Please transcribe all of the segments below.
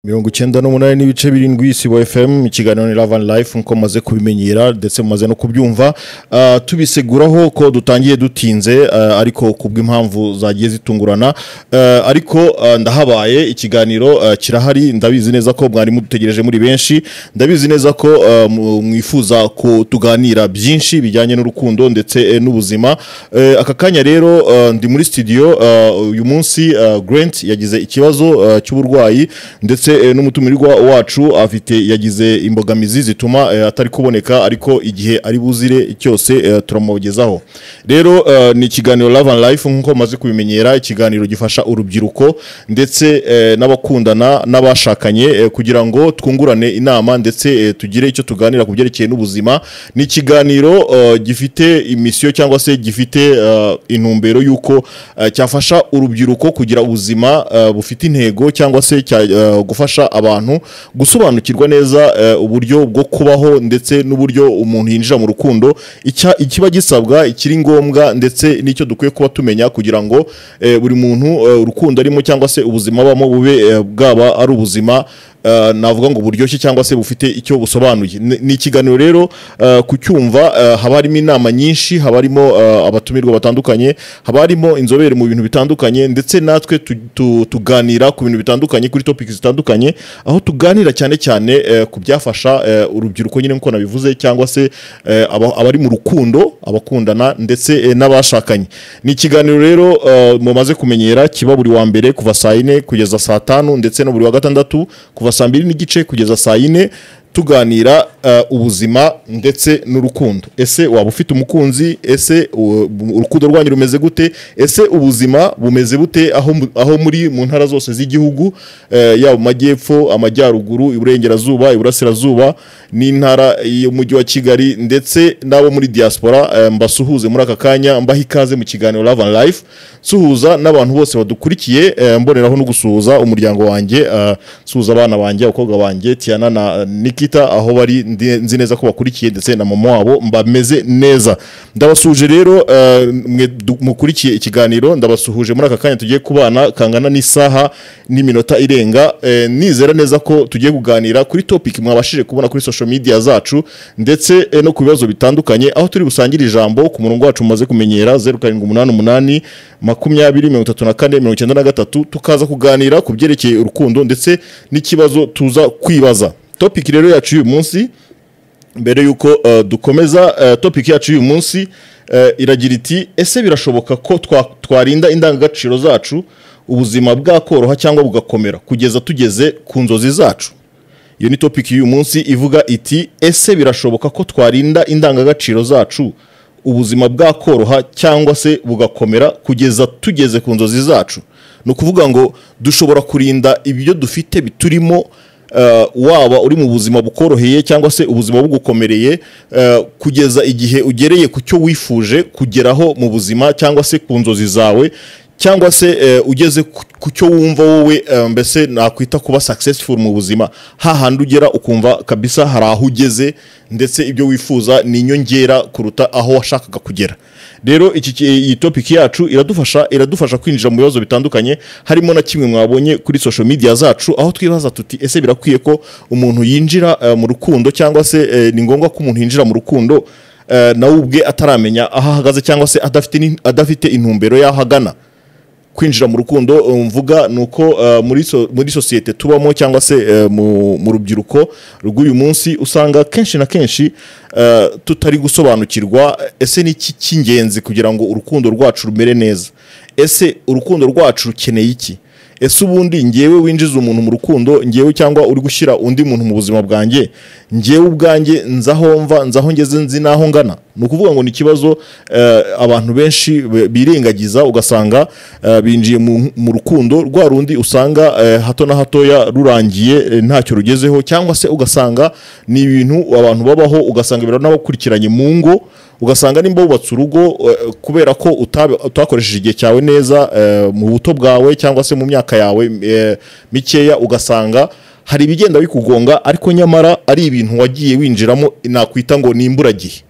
mirongo icyenda n'umunani n'ibice birindwi isibo fm ikiganiro ni ravani life nkuko mumaze kubimenyera ndetse mumaze no kubyumva Ah, tubiseguraho ko dutangiye dutinze ah, ariko kubw'impamvu zagiye zitungurana Ah, ariko ah, ndahabaye ikiganiro ah, kirahari ndabizi neza ko mwari mudutegereje muri benshi ndabizi neza ko ah, mu- mwifuza ko tuganira byinshi bijyanye n'urukundo ndetse eh, n'ubuzima Eh, aka kanya rero ah, ndi muri studio ah, uyu munsi ah, Grant yagize ikibazo ah, cy'uburwayi ndetse eh, n'umutumirwa wacu afite yagize imbogamizi zituma eh, atari kuboneka ariko igihe ari buzire cyose eh, turamugezaho rero eh, ni ikiganiro Love and Life nk'uko maze kubimenyera ikiganiro gifasha urubyiruko ndetse eh, n'abakundana n'abashakanye eh, kugira ngo twungurane inama ndetse eh, tugire icyo tuganira ku byerekeye n'ubuzima ni ikiganiro eh, gifite imisiyo cyangwa se gifite eh, intumbero y'uko eh, cyafasha urubyiruko kugira ubuzima eh, bufite intego cyangwa se cya- eh, gufasha abantu gusobanukirwa neza eh, uburyo bwo kubaho ndetse n'uburyo umuntu yinjira mu rukundo icya- ikiba gisabwa ikiri ngombwa ndetse n'icyo dukwiye kuba tumenya kugira ngo eh, buri muntu eh, urukundo arimo cyangwa se ubuzima abamo bube eh, bwaba ari ubuzima eh, navuga ngo buryoshye cyangwa se bufite icyo busobanuye Ni- ni ikiganiro rero eh, ku cyumva eh, haba harimo inama nyinshi haba harimo eh, abatumirwa batandukanye haba harimo inzobere mu bintu bitandukanye ndetse natwe tu- tu- tuganira ku bintu bitandukanye kuri topics zitandukanye aho tuganira cyane cyane eh, ku byafasha eh, urubyiruko nyine nk'uko nabivuze cyangwa se eh, aba- abari mu rukundo abakundana ndetse eh, n'abashakanye ni ikiganiro rero eh, mumaze kumenyera kiba buri wa mbere kuva saa yine kugeza saa tanu ndetse no buri wa gatandatu kuva saa mbiri n'igice kugeza saa yine tuganira eh, ubuzima ndetse n'urukundo ese waba ufite umukunzi ese u- urukundo rwanyu rumeze gute ese ubuzima bumeze bute aho, mu- aho muri mu ntara zose z'igihugu eh, yaba mu majyepfo amajyaruguru iburengerazuba iburasirazuba n'intara y'umujyi wa kigali ndetse n'abo muri diaspora eh, mbasuhuze muri aka kanya mbaha ikaze mu kiganiro Love and Life suhuza n'abantu bose badukurikiye eh, mboneraho no gusuhuza umuryango wanjye eh, nsuhuza abana banjye abakobwa banjye Tiana na Nikita aho bari ndi- nzi neza ko bakurikiye ndetse na mama wabo mbameze neza ndabasuhuje rero eh, mwe du- mukurikiye ikiganiro ndabasuhuje muri aka kanya tugiye kubana kangana n'isaha n'iminota irenga eh, nizera neza ko tugiye kuganira kuri topic mwabashije kubona kuri social media zacu ndetse eh, no ku bibazo bitandukanye aho turi busangire ijambo ku murongo wacu mumaze kumenyera zeru karindwi umunani umunani makumyabiri mirongo itatu na kane mirongo icyenda na gatatu tukaza kuganira ku byerekeye urukundo ndetse n'ikibazo tuza kwibaza topic rero yacu y'uyu munsi mbere y'uko eh, dukomeza eh, topic yacu y'uyu munsi eh, iragira iti ese birashoboka ko twa- twarinda indangagaciro zacu ubuzima bwakoroha cyangwa bugakomera kugeza tugeze ku nzozi zacu iyo ni topic y'uyu munsi ivuga iti ese birashoboka ko twarinda indangagaciro zacu ubuzima bwakoroha cyangwa se bugakomera kugeza tugeze ku nzozi zacu ni ukuvuga ngo dushobora kurinda ibyo dufite biturimo eh, waba uri mu buzima bukoroheye cyangwa se ubuzima bugukomereye eh, kugeza igihe ugereye ku cyo wifuje kugeraho mu buzima cyangwa se ku nzozi zawe cyangwa se eh, ugeze ku- ku cyo wumva wowe eh, mbese nakwita kuba successful mu buzima hahandi ugera ukumva kabisa hari aho ugeze ndetse ibyo wifuza ni inyongera kuruta aho washakaga kugera rero iki ki- iyi topic yacu iradufasha iradufasha kwinjira mu bibazo bitandukanye harimo na kimwe mwabonye kuri social media zacu aho twibaza tuti ese birakwiye ko umuntu yinjira eh, mu rukundo cyangwa se eh, ni ngombwa ko umuntu yinjira mu rukundo eh, nawe ubwe ataramenya aho ahagaze cyangwa se adafite ni- adafite intumbero y'aho agana kwinjira mu rukundo eh, mvuga ni uko eh, muri so- muri sosiyete tubamo cyangwa se eh, mu mu rubyiruko rw'uyu munsi usanga kenshi na kenshi eh, tutari gusobanukirwa eh, ese ni iki cy'ingenzi kugira ngo urukundo rwacu rumere neza ese urukundo rwacu rukeneye iki ese ubundi ngewe winjiza umuntu mu rukundo ngewe cyangwa uri gushyira undi muntu mu buzima bwanjye ngewe ubwanjye nzaho mva nzaho ngeze nzi n'aho ngana ni ukuvuga ngo ni ikibazo eh, abantu benshi be- birengagiza ugasanga eh, binjiye mu- mu rukundo rwa rundi usanga eh, hato na hatoya rurangiye eh, ntacyo rugezeho cyangwa se ugasanga ni ibintu abantu babaho ugasanga biro n'abakurikiranye mu ngo ugasanga nimba wubatse urugo eh, kubera ko utab- utakoresheje igihe cyawe neza eh, mu buto bwawe cyangwa se mu myaka yawe eh, mikeya ugasanga hari ibigenda bikugonga ariko nyamara ari ibintu wagiye winjiramo nakwita ngo ni imburagihe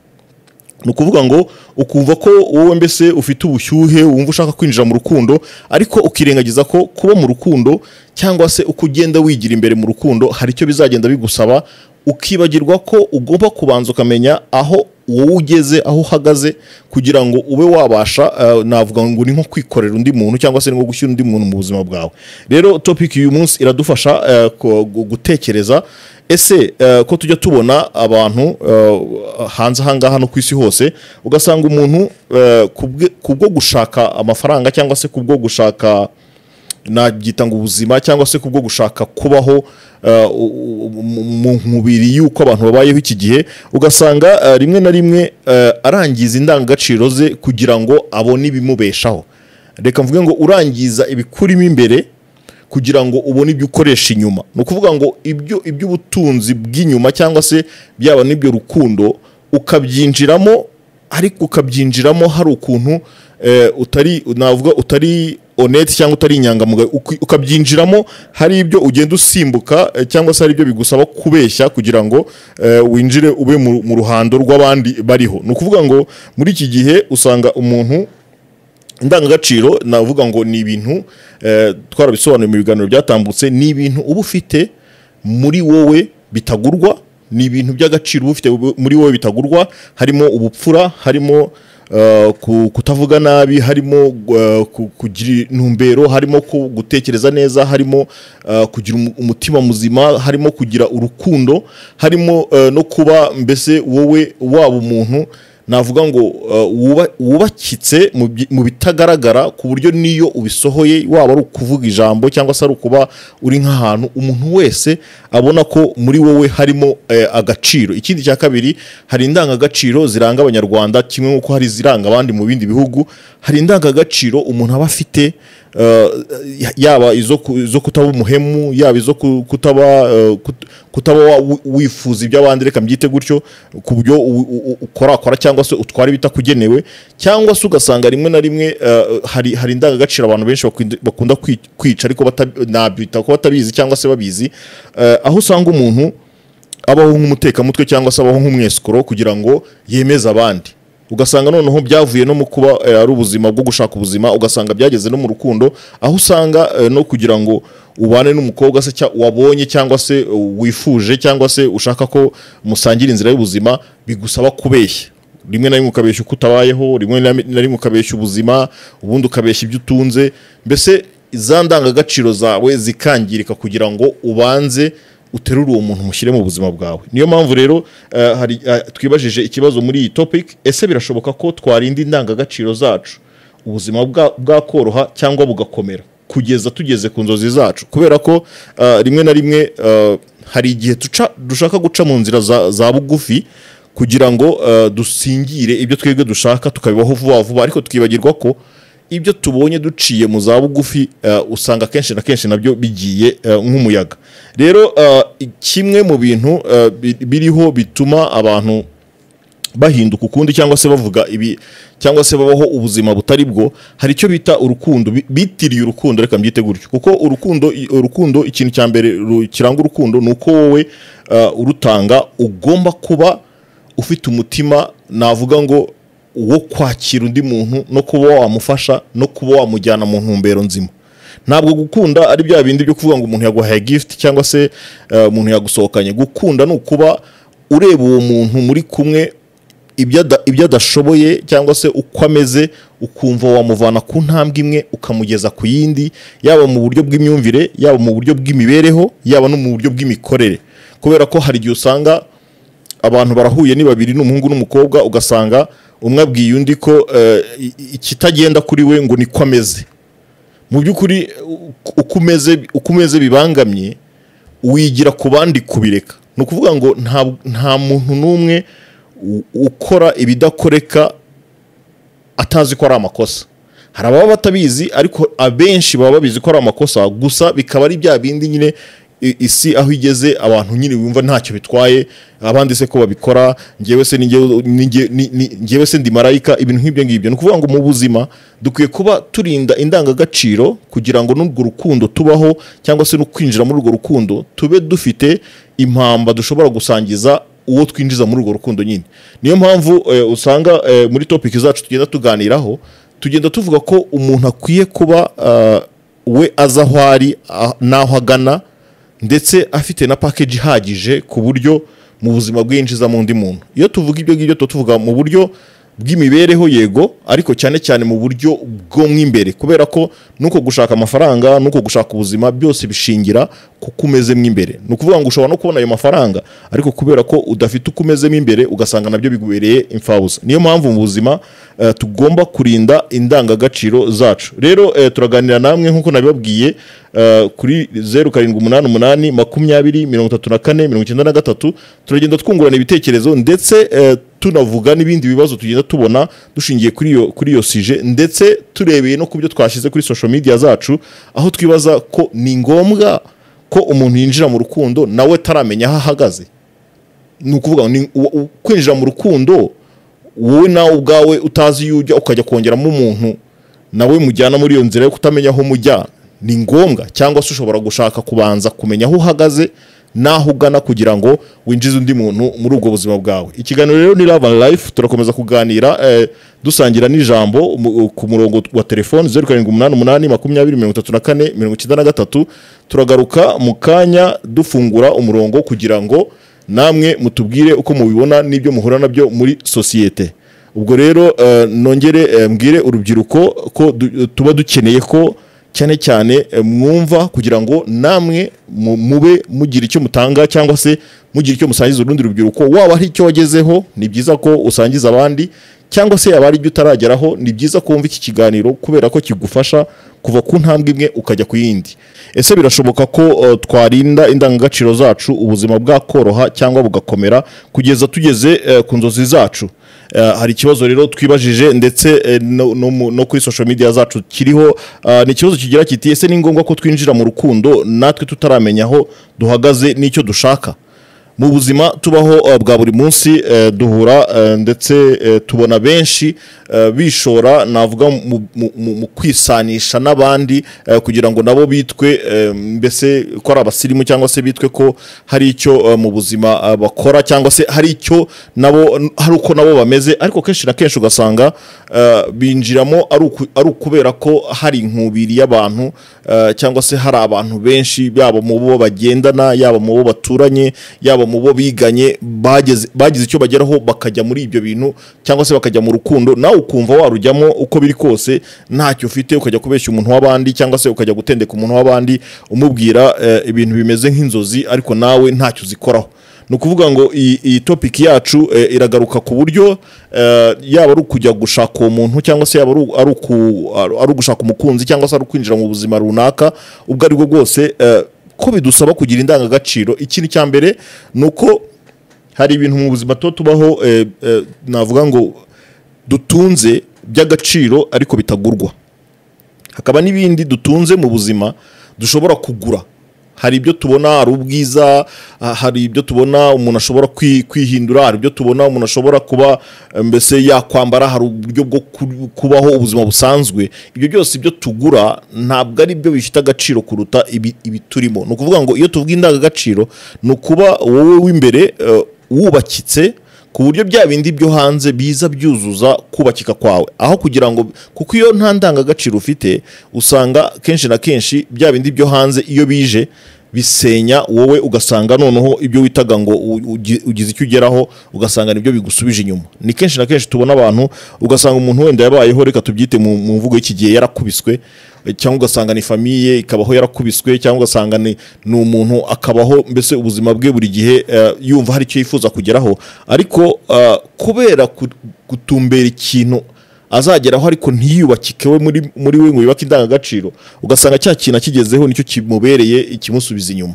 ni ukuvuga ngo ukumva ko wowe mbese ufite ubushyuhe wumva ushaka kwinjira mu rukundo ariko ukirengagiza ko kuba mu rukundo cyangwa se uko ugenda wigira imbere mu rukundo hari icyo bizagenda bigusaba ukibagirwa ko ugomba kubanza ukamenya aho wowe ugeze aho uhagaze kugira ngo ube wabasha eh, navuga ngo ni nko kwikorera undi muntu cyangwa se ni nko gushyira undi muntu mu buzima bwawe rero topic y'uyu munsi iradufasha eh, ko- gu- gutekereza ese eh, ko tujya tubona abantu eh, hanze ahangaha no ku isi hose ugasanga umuntu eh, kubwe- kubwo gushaka amafaranga cyangwa se kubwo gushaka nabyita ngo ubuzima cyangwa se kubwo gushaka kubaho eh, u- u- mu mu mubiri y'uko abantu babayeho iki gihe ugasanga eh, rimwe na rimwe eh, arangiza indangagaciro ze kugira ngo abone ibimubeshaho reka mvuge ngo urangiza ibikurimo imbere kugira ngo ubone ibyo ukoresha inyuma ni ukuvuga ngo ibyo iby'ubutunzi bw'inyuma cyangwa se byaba n'ibyo rukundo ukabyinjiramo ariko ukabyinjiramo hari ukuntu eh, utari navuga utari honete cyangwa utari inyangamugayo uki- ukabyinjiramo hari ibyo ugenda usimbuka eh, cyangwa se hari ibyo bigusaba kubeshya kugira ngo eh, winjire ube mu, mu ruhando rw'abandi bariho ni ukuvuga ngo muri iki gihe usanga umuntu indangagaciro navuga ngo ni ibintu eh, twarabisobanuye mu biganiro byatambutse ni ibintu uba ufite muri wowe bitagurwa ni ibintu by'agaciro uba ufite muri wowe bitagurwa harimo ubupfura harimo eh, ku- kutavuga nabi harimo eh, ku- kugira intumbero harimo ku- gutekereza neza harimo eh, kugira umu- umutima muzima harimo kugira urukundo harimo eh, no kuba mbese wowe waba umuntu navuga ngo uh, wuba- wubakitse mu byi- mu bitagaragara ku buryo n'iyo ubisohoye waba ari ukuvuga ijambo cyangwa se ari ukuba uri nk'ahantu umuntu wese abona ko muri wowe harimo eh, agaciro ikindi cya kabiri hari indangagaciro ziranga abanyarwanda kimwe nk'uko hari iziranga abandi mu bindi bihugu hari indangagaciro umuntu aba afite eh, yaba izo ku- izo kutaba umuhemu yaba izo ku- kutaba eh, kut- kutaba wa- wifuza iby'abandi reka mbyite gutyo ku buryo u- u- u- ukorakora cyangwa se utwara ibitakugenewe cyangwa se ugasanga rimwe na rimwe eh, hari hari indangagaciro abantu benshi bakunda- bakunda kwi- kwica ariko bata- nabyita ko batabizi cyangwa se babizi Eh, aho usanga umuntu abaho nk'umutekamutwe cyangwa se abaho nk'umwesikoro kugira ngo yemeze abandi ugasanga noneho byavuye no mu kuba eh, ari ubuzima bwo gushaka ubuzima ugasanga byageze no mu rukundo aho usanga eh, no kugira ngo ubane n'umukobwa se cya- wabonye cyangwa se eh, wifuje cyangwa se ushaka ko musangira inzira y'ubuzima bigusaba kubeshya rimwe na rimwe ukabeshya uko utabayeho rimwe na na rimwe ukabeshya ubuzima ubundi ukabeshya ibyo utunze mbese za ndangagaciro zawe zikangirika kugira ngo ubanze uterure uwo muntu mushyire mu buzima bwawe niyo mpamvu rero eh, hari eh, twibajije ikibazo muri iyi topic ese birashoboka ko twarinda indangagaciro zacu ubuzima bwa- bwakoroha cyangwa bugakomera kugeza tugeze ku nzozi zacu kubera ko eh, rimwe na rimwe eh, hari igihe tuca- dushaka guca mu nzira za- za bugufi kugira ngo eh, dusingire ibyo twebwe dushaka tukabibaho vuba vuba ariko tukibagirwa ko ibyo tubonye duciye mu za bugufi eh, usanga akenshi na kenshi nabyo bigiye eh, nk'umuyaga rero eh, kimwe mu bintu eh, bi- biriho bituma abantu bahinduka ukundi cyangwa se bavuga ibi cyangwa se babaho ubuzima butari bwo hari icyo bita urukundo bi- bitiriye urukundo reka mbyite gutyo kuko urukundo i- urukundo ikintu cya mbere ru- kiranga urukundo ni uko wowe uh, urutanga ugomba kuba ufite umutima navuga ngo wo kwakira undi muntu no kuba wamufasha no kuba wamujyana mu ntumbero nzima ntabwo gukunda ari bya bindi byo kuvuga ngo umuntu yaguhaye gift cyangwa se eh, umuntu yagusohokanye gukunda ni ukuba ureba uwo muntu muri kumwe ibyo ada- ibyo adashoboye cyangwa se uko ameze ukumva wamuvana ku ntambwe imwe ukamugeza ku yindi yaba mu buryo bw'imyumvire yaba mu buryo bw'imibereho yaba no mu buryo bw'imikorere kubera ko hari igihe usanga abantu barahuye ni babiri ni umuhungu n'umukobwa ugasanga umwe abwiye undi ko eh, i- i- ikitagenda kuri we ngo niko ameze mu by'ukuri u- uko umeze uko umeze bibangamye wigira ku bandi kubireka ni ukuvuga ngo nta, nta muntu n'umwe u- ukora ibidakoreka atazi ko ari amakosa hari ababa batabizi ariko abenshi baba babizi ko ari amakosa gusa bikaba ari bya bindi nyine i- isi aho igeze abantu nyine wumva ntacyo bitwaye abandi se ko babikora njyewe se ni njyewe- ni njye- ni- ni- njyewe se ndi marayika ibintu nk'ibyo ngibyo ni ukuvuga ngo mu buzima dukwiye kuba turinda indangagaciro kugira ngo n'urwo rukundo tubaho cyangwa se no kwinjira muri urwo rukundo tube dufite impamba dushobora gusangiza uwo twinjiza muri urwo rukundo nyine niyo mpamvu eh, usanga eh, muri topiki zacu tugenda tuganiraho tugenda tuvuga ko umuntu akwiye kuba ah, we azi aho ari ah, n'aho agana ndetse afite na package ihagije ku buryo mu buzima bwinjizamo undi muntu iyo tuvuga ibyo ngibyo tuba tuvuga mu buryo bw'imibereho yego ariko cyane cyane mu buryo bwo mo imbere kubera ko nuko gushaka amafaranga nuko gushaka ubuzima byose bishingira ku ko umeze mo imbere ni ukuvuga ngo ushobora no kubona ayo mafaranga ariko kubera ko udafite uko umeze mo imbere ugasanga nabyo bigubereye imfabusa niyo mpamvu mu buzima eh, tugomba kurinda indangagaciro zacu rero eh, turaganira namwe nk'uko nabibabwiye eh, kuri zeru karindwi umunani umunani makumyabiri mirongo itatu na kane mirongo icyenda na gatatu turagenda twungurana ibitekerezo ndetse eh, tunavuga n'ibindi bibazo tugenda tubona dushingiye kuri iyo kuri iyo sije ndetse turebeye no ku byo twashyize kuri social media zacu aho twibaza ko ni ngombwa ko umuntu yinjira mu rukundo nawe ataramenya aho ahagaze ni ukuvuga ngo ni- u- u- kwinjira mu rukundo wowe nawe ubwawe utazi iyo ujya ukajya kongeramo umuntu nawe mujyana muri iyo nzira yo kutamenya aho mujya ni ngombwa cyangwa se ushobora gushaka kubanza kumenya aho uhagaze n'aho ugana kugira ngo winjize undi muntu muri ubwo buzima bwawe ikiganiro rero ni love and life turakomeza kuganira eh, dusangira n'ijambo mu- ku murongo wa telefoni zeru karindwi umunani umunani makumyabiri mirongo itatu na kane mirongo icyenda na gatatu turagaruka mu kanya dufungura umurongo kugira ngo namwe mutubwire uko mubibona n'ibyo muhura nabyo muri sosiyete ubwo rero eh, nongere eh, mbwire urubyiruko ko du- tuba dukeneye ko cyane cyane eh, mwumva kugira ngo namwe mu- mube mugira icyo mutanga cyangwa se mugira icyo musangiza urundi rubyiruko waba hari icyo wagezeho ni byiza ko usangiza abandi cyangwa se yaba ari ibyo utarageraho ni byiza kumva iki kiganiro kubera ko kigufasha kuva ku ntambwe imwe ukajya ku yindi ese birashoboka ko eh, twarinda indangagaciro zacu ubuzima bwakoroha cyangwa bugakomera kugeza tugeze eh, ku nzozi zacu Eh, hari ikibazo rero twibajije ndetse eh, no, no, mu- no kuri social media zacu kiriho ah, ni ikibazo kigira kiti ese ni ngombwa ko twinjira mu rukundo natwe tutaramenya aho duhagaze n'icyo dushaka mu buzima tubaho eh, bwa buri munsi eh, duhura eh, ndetse eh, tubona benshi eh, bishora navuga mu, mu, mu, mu kwisanisha n'abandi eh, kugira ngo nabo bitwe eh, mbese ko ari abasirimu cyangwa se bitwe ko hari icyo eh, mu buzima eh, bakora cyangwa se hari icyo nabo hari uko nabo bameze ariko kenshi na kenshi ugasanga eh, binjiramo ari uku- ari ukubera ko hari inkubiri y'abantu eh, cyangwa se hari abantu benshi yaba mu bo bagendana yaba mu bo baturanye yaba mu bo biganye bageze bagize icyo bageraho bakajya muri ibyo bintu cyangwa se bakajya mu rukundo nawe ukumva warujyamo uko biri kose ntacyo ufite ukajya kubeshya umuntu w'abandi cyangwa se ukajya gutendeka umuntu w'abandi umubwira eh, ibintu bimeze nk'inzozi ariko nawe ntacyo uzikoraho ni ukuvuga ngo iyi iyi topiki yacu eh, iragaruka ku buryo eh, yaba ari ukujya gushaka uwo muntu cyangwa se yaba ari u- ari uku- ari- ari ugushaka umukunzi cyangwa se ari ukwinjira mu buzima runaka ubwo ari bwo bwose eh, ko bidusaba kugira indangagaciro ikintu cya mbere ni uko hari ibintu mu buzima tuba tubaho eh, eh, navuga ngo dutunze by'agaciro ariko bitagurwa hakaba n'ibindi dutunze mu buzima dushobora kugura hari ibyo tubona hari ubwiza ah, hari ibyo tubona umuntu ashobora kwi- kwihindura hari ibyo tubona umuntu ashobora kuba eh, mbese yakwambara hari uburyo bwo ku- kubaho ubuzima busanzwe ibyo byose ibyo tugura ntabwo ari byo bifite agaciro kuruta ibi- ibiturimo ni ukuvuga ngo iyo tuvuga indangagaciro ni ukuba wowe w'imbere eh, wubakitse ku buryo bya bindi byo hanze biza byuzuza kubakika kwawe aho kugira ngo kuko iyo nta ndangagaciro ufite usanga kenshi na kenshi bya bindi byo hanze iyo bije bisenya wowe ugasanga noneho ibyo witaga ngo u- ugi- ugize icyo ugeraho ugasanga nibyo bigusubije inyuma ni kenshi na kenshi tubona abantu ugasanga umuntu wenda yabayeho reka tubyite mu mu mvugo y'iki gihe yarakubiswe cyangwa ugasanga ni famiye ikabaho yarakubiswe cyangwa ugasanga ni ni umuntu akabaho mbese ubuzima bwe buri gihe eh, yumva hari icyo yifuza kugeraho ariko eh, kubera ku- gutumbera ikintu azageraho ariko ntiyubakike we muri muri we ngo yubake indangagaciro ugasanga cya kintu akigezeho nicyo kimubereye ikimusubiza inyuma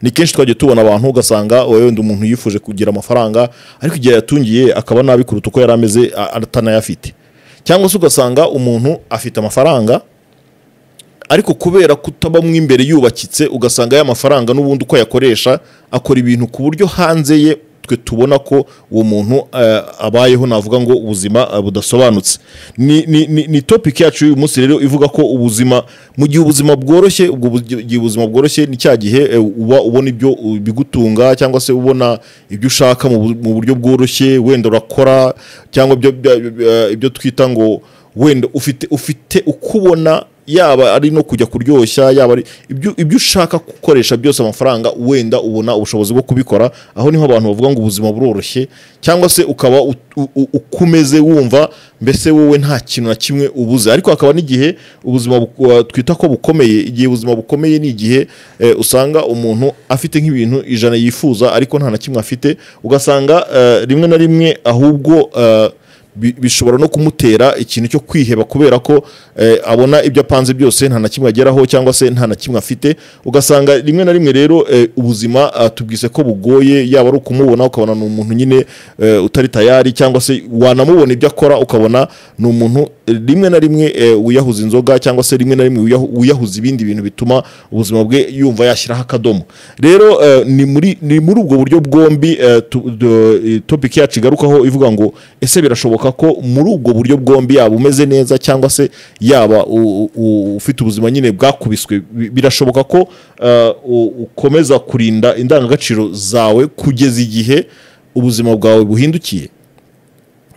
ni kenshi twagiye tubona abantu ugasanga wowe wenda umuntu yifuje kugira amafaranga ariko igihe yatungiye akaba nabi kuruta uko yari ameze a- atanayafite cyangwa se ugasanga umuntu afite amafaranga ariko kubera kutabamwo imbere yubakitse ugasanga ya mafaranga n'ubundi uko ayakoresha akora ibintu ku buryo hanze ye twe tubona ko uwo muntu eh, abayeho navuga ngo ubuzima eh, budasobanutse ni, ni, ni, ni topic yacu y'uyu munsi rero ivuga ko ubuzima mu gihe ubuzima bworoshye ubwo bu- gihe ubuzima bworoshye ni cya gihe eh, uba ubona ibyo uh, bigutunga cyangwa se ubona ibyo ushaka mu bu- mu buryo bworoshye wenda urakora cyangwa ibyo- ibyo- ibyo twita ngo wenda ufite ufite uko ubona yaba ari no kujya kuryoshya yaba ari ibyo ibyo ushaka gukoresha byose amafaranga wenda ubona ubushobozi bwo kubikora aho niho abantu bavuga ngo ubuzima buroroshye cyangwa se ukaba ut- u- u- uko umeze wumva mbese wowe nta kintu na kimwe ubuze ariko hakaba n'igihe ubuzima bu- twita ko bukomeye igihe ubuzima bukomeye ni igihe eh, usanga umuntu afite nk'ibintu ijana yifuza ariko nta na kimwe afite ugasanga eh, rimwe na rimwe ahubwo eh, bi- bishobora no kumutera ikintu cyo kwiheba kubera ko eh, abona ibyo apanze byose nta na kimwe ageraho cyangwa se nta na kimwe afite ugasanga rimwe na rimwe rero eh, ubuzima ah, tubwise ko bugoye yaba ari ukumubona ukabona ni umuntu nyine eh, utari tayari cyangwa se wanamubona ibyo akora ukabona ni umuntu eh, rimwe na rimwe eh, wiyahuza inzoga cyangwa se rimwe na rimwe wiyahu- wiyahuza ibindi bintu bituma ubuzima bwe yumva yashyiraho akadomo rero eh, ni muri ni muri ubwo buryo bwombi eh, tu- du- eh, topic yacu igarukaho ivuga ngo ese birashoboka ko muri ubwo buryo bwombi yaba umeze neza cyangwa se yaba u- u- ufite ubuzima nyine bwakubiswe bi- birashoboka ko eh, u- ukomeza kurinda indangagaciro zawe kugeza igihe ubuzima bwawe buhindukiye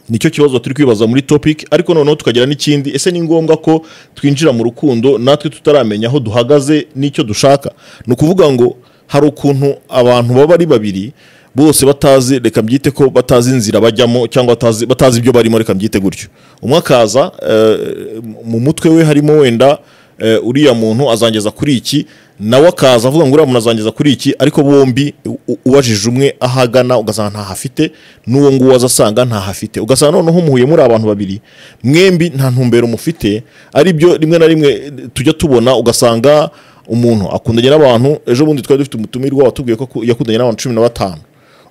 nicyo kibazo turi kwibaza muri topic ariko noneho tukagira n'ikindi ese ni ngombwa ko twinjira mu rukundo natwe tutaramenya aho duhagaze n'icyo dushaka ni ukuvuga ngo hari ukuntu abantu baba ari babiri bose batazi reka mbyite ko batazi inzira bajyamo cyangwa batazi, batazi ibyo barimo reka mbyite gutyo umwe akaza eh, mu mutwe we harimo wenda eh, uriya muntu azangeza kuri iki nawe akaza avuga ngo uriya muntu azangeza kuri iki ariko bombi u- u- uwajije umwe ahagana ugasanga ntaho afite n'uwo nguwo aza asanga ntaho afite ugasanga noneho muhuye muri abantu babiri mwembi nta ntumbero mufite ari byo rimwe na rimwe eh, tujya tubona ugasanga umuntu akundanye n'abantu ejo bundi twari dufite umutumirwa watubwiye ko ku- yakundanye n'abantu cumi na batanu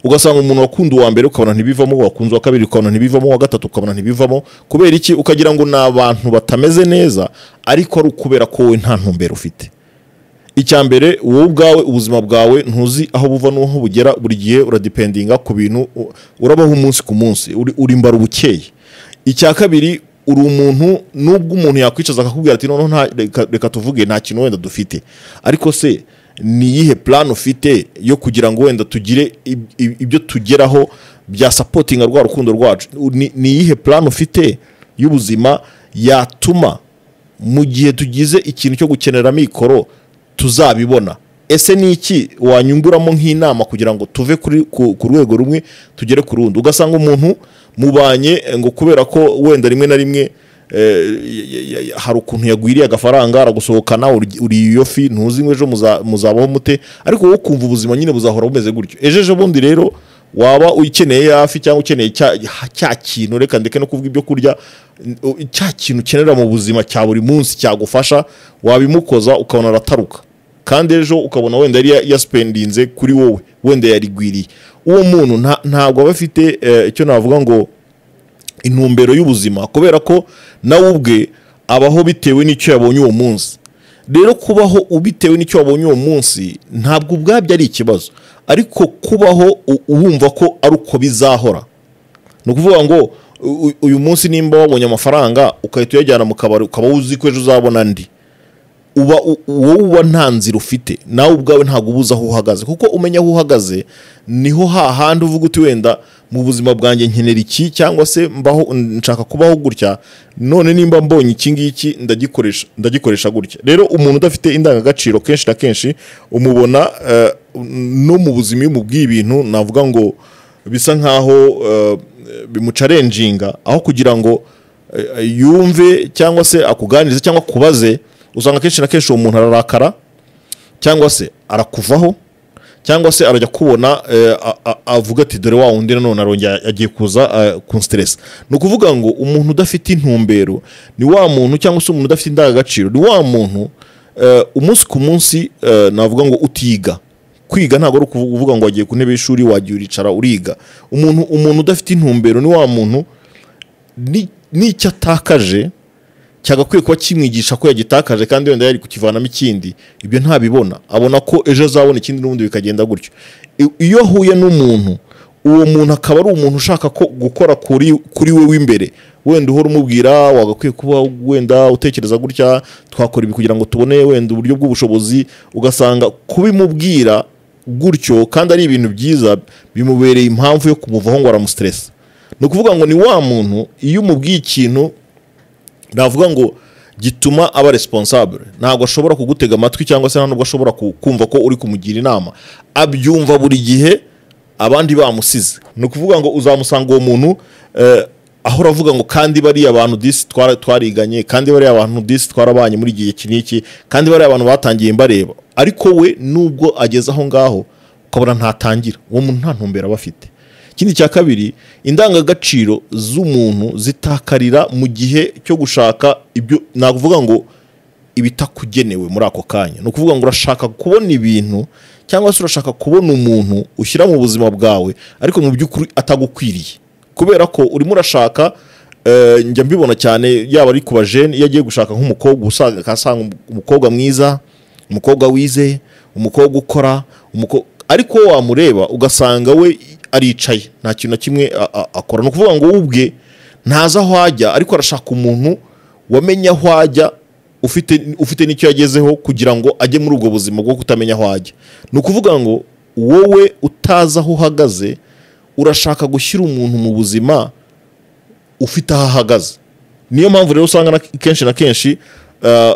ugasanga umuntu wakunda uwa mbere ukabona ntibivamo wakunze uwa kabiri ukabona ntibivamo uwa gatatu ukabona ntibivamo kubera iki ukagira ngo ni abantu batameze neza ariko ari ukubera ko wowe nta ntumbero ufite icya mbere wowe ubwawe ubuzima bwawe ntuzi aho buva n'aho bugera buri gihe uradipendinga ku bintu u- urabaho umunsi ku munsi uri- urimbara ubukeye icya kabiri uri umuntu nubwo umuntu yakwicaza akakubwira ati noneho nta- reka- reka tuvuge nta kintu wenda dufite ariko se ni iyihe plan ufite yo kugira ngo wenda tugire ib- ib- ibyo tugeraho bya sapotinga rwa rukundo rwacu Ni- ni iyihe plan ufite y'ubuzima yatuma mu gihe tugize ikintu cyo gukenera amikoro tuzabibona ese ni iki wanyunguramo nk'inama kugira ngo tuve kuri, ku, ku rwego rumwe tugere ku rundi ugasanga umuntu mubanye eh, ngo kubera ko wenda rimwe na rimwe eh, ya- ya- ya- hari ukuntu yagwiriye agafaranga aragusohokana uri- uriye iyo fi ntuzi ngo ejo muza- muzabaho mute ariko wowe ukumva ubuzima nyine buzahora bumeze gutyo ejo ejo bundi rero waba ukeneye yafi cyangwa ukeneye cya, cya kintu reka ndeke no kuvuga ibyo kurya n- cya kintu ukenera mu buzima cya buri munsi cyagufasha wabimukoza ukabona arataruka kandi ejo ukabona wenda yari yaspendinze kuri wowe wenda yarigwiriye uwo muntu nta- ntabwo aba afite eh, icyo navuga ngo intumbero y'ubuzima kubera ko nawe ubwe abaho bitewe n'icyo yabonye uwo munsi rero kubaho ubitewe n'icyo wabonye uwo munsi ntabwo ubwabyo ari ikibazo ariko kubaho u- wumva ko ari uko bizahora ni ukuvuga ngo u- u- uyu munsi nimba wabonye amafaranga ugahita uyajyana mu kabari ukaba uzi ko ejo uzabona andi uba u- wowe uba nta nzira ufite nawe ubwawe ntabwo uba uzi aho uhagaze kuko umenya aho uhagaze niho hahandi uvuga uti wenda mu buzima bwanjye nkenera iki cyangwa se mbaho nshaka kubaho gutya none nimba mbonye iki ngiki ndagikoresha ndagikoresha gutya rero umuntu udafite indangagaciro kenshi na kenshi umubona eh, no mu buzima iyo umubwiye ibintu navuga ngo bisa nkaho eh, bimucarenjinga aho kugira ngo eh, yumve cyangwa se akuganirize cyangwa akubaze usanga kenshi na kenshi uwo muntu ararakara cyangwa se arakuvaho cyangwa se arajya kubona eh, a- a- avuga ati dore wa wundi nanone arongera agiye kuza eh, kunsteresa ni ukuvuga ngo umuntu udafite intumbero ni wa muntu cyangwa se umuntu udafite indangagaciro ni wa muntu eh, umunsi ku munsi eh, navuga ngo utiga kwiga ntabwo ari ukuvu- ukuvuga ngo wagiye ku ntebe y'ishuri wagiye uricara uriga umuntu umuntu udafite intumbero ni wa muntu ni- n'icyo atakaje cyagakwiye kuba kimwigisha ko yagitakaje kandi wenda yari kukivanamo ikindi ibyo ntabibona abona ko ejo azabona ikindi n'ubundi bikagenda gutyo I- iyo ahuye n'umuntu uwo muntu akaba ari umuntu ushaka ko gukora kuri kuri we w'imbere wenda uhora umubwira wagakwiye kuba wenda utekereza gutya twakora ibi kugira ngo tubone wenda uburyo bw'ubushobozi ugasanga kubimubwira gutyo kandi ari ibintu byiza bimubereye impamvu yo kumuvaho ngo aramusiteresa ni ukuvuga ngo ni wa muntu iyo umubwiye ikintu navuga ngo gituma aba responsable ntabwo ashobora kugutega amatwi cyangwa se nta nubwo ashobora ku- kumva ko uri kumugira inama abyumva buri gihe abandi bamusize ni ukuvuga ngo uzamusanga uwo muntu eh, ahora avuga ngo kandi bariya bantu disi twara- twariganye kandi bariya bantu disi twarabanye muri igihe iki n'iki kandi bariya abantu batangiye mbareba ariko we nubwo ageze aho ngaho ukabona ntatangira uwo muntu nta ntumbero aba afite ikindi cya kabiri indangagaciro z'umuntu zitakarira mu gihe cyo gushaka ibyo nakuvuga ngo ibitakugenewe muri ako kanya ni ukuvuga ngo urashaka kubona ibintu cyangwa se urashaka kubona umuntu ushyira mu buzima bwawe ariko mu by'ukuri atagukwiriye kubera ko urimo urashaka eh, njya mbibona cyane yaba ari ku bajene iyo agiye gushaka nk'umukobwa usanga akasanga umukobwa mwiza umukobwa wize umukobwa ukora umuko- ariko wowe wamureba ugasanga we aricaye nta kintu na kimwe a- a- akora ni ukuvuga ngo we ubwe ntazi aho ajya ariko arashaka umuntu wamenya aho ajya ufite ufite n'icyo yagezeho kugira ngo ajye muri ubwo buzima bwo kutamenya aho ajya ni ukuvuga ngo wowe utazi aho uhagaze urashaka gushyira umuntu mu buzima ufite aho ahagaze niyo mpamvu rero usanga na- kenshi na kenshi uh,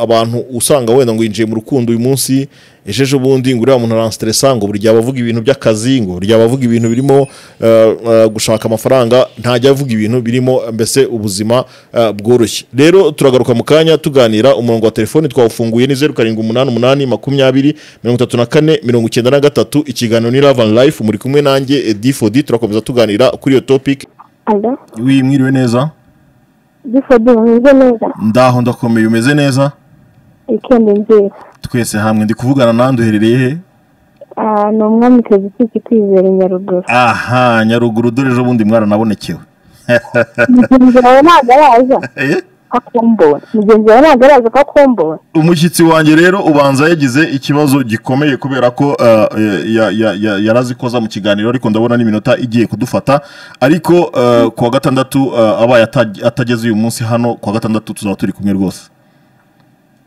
abantu usanga wenda ngo yinjiye mu rukundo uyu munsi ejo ejo bundi ngo uriya muntu aransteresa ngo buri gihe aba avuga ibintu by'akazi ngo buri gihe aba avuga ibintu birimo uh, uh, gushaka amafaranga ntajya avuga ibintu birimo mbese ubuzima uh, bworoshye rero turagaruka mu kanya tuganira umurongo wa telefoni twawufunguye ni zeru karindwi umunani umunani makumyabiri mirongo itatu na kane mirongo icyenda na gatatu ikiganiro ni love and life muri kumwe nanjye Eddy Fodi turakomeza tuganira kuri iyo topic Alo, wi mwiriwe neza Gifodi mwize neza, ndaho ndakomeye umeze neza wikendi nziza. twese hamwe ndi kuvugana nandi uherereye he Ah, ni umwamikazi ufite kwizera i Nyaruguru. aha nyaruguru dore ejo bundi mwaranabonekewe Mugenzi wawe ntabwo araza Eh? ko akumbura. Mugenzi wawe ntabwo araza ko akumbura. umushyitsi wanjye rero ubanza yagize ikibazo gikomeye kubera ko eh, ya- ya- ya- yari azi koza mu kiganiro ariko ndabona n'iminota igiye kudufata ariko eh, kuwa gatandatu eh, abaye ataj- atageze uyu munsi hano kuwa gatandatu tuzaba turi kumwe rwose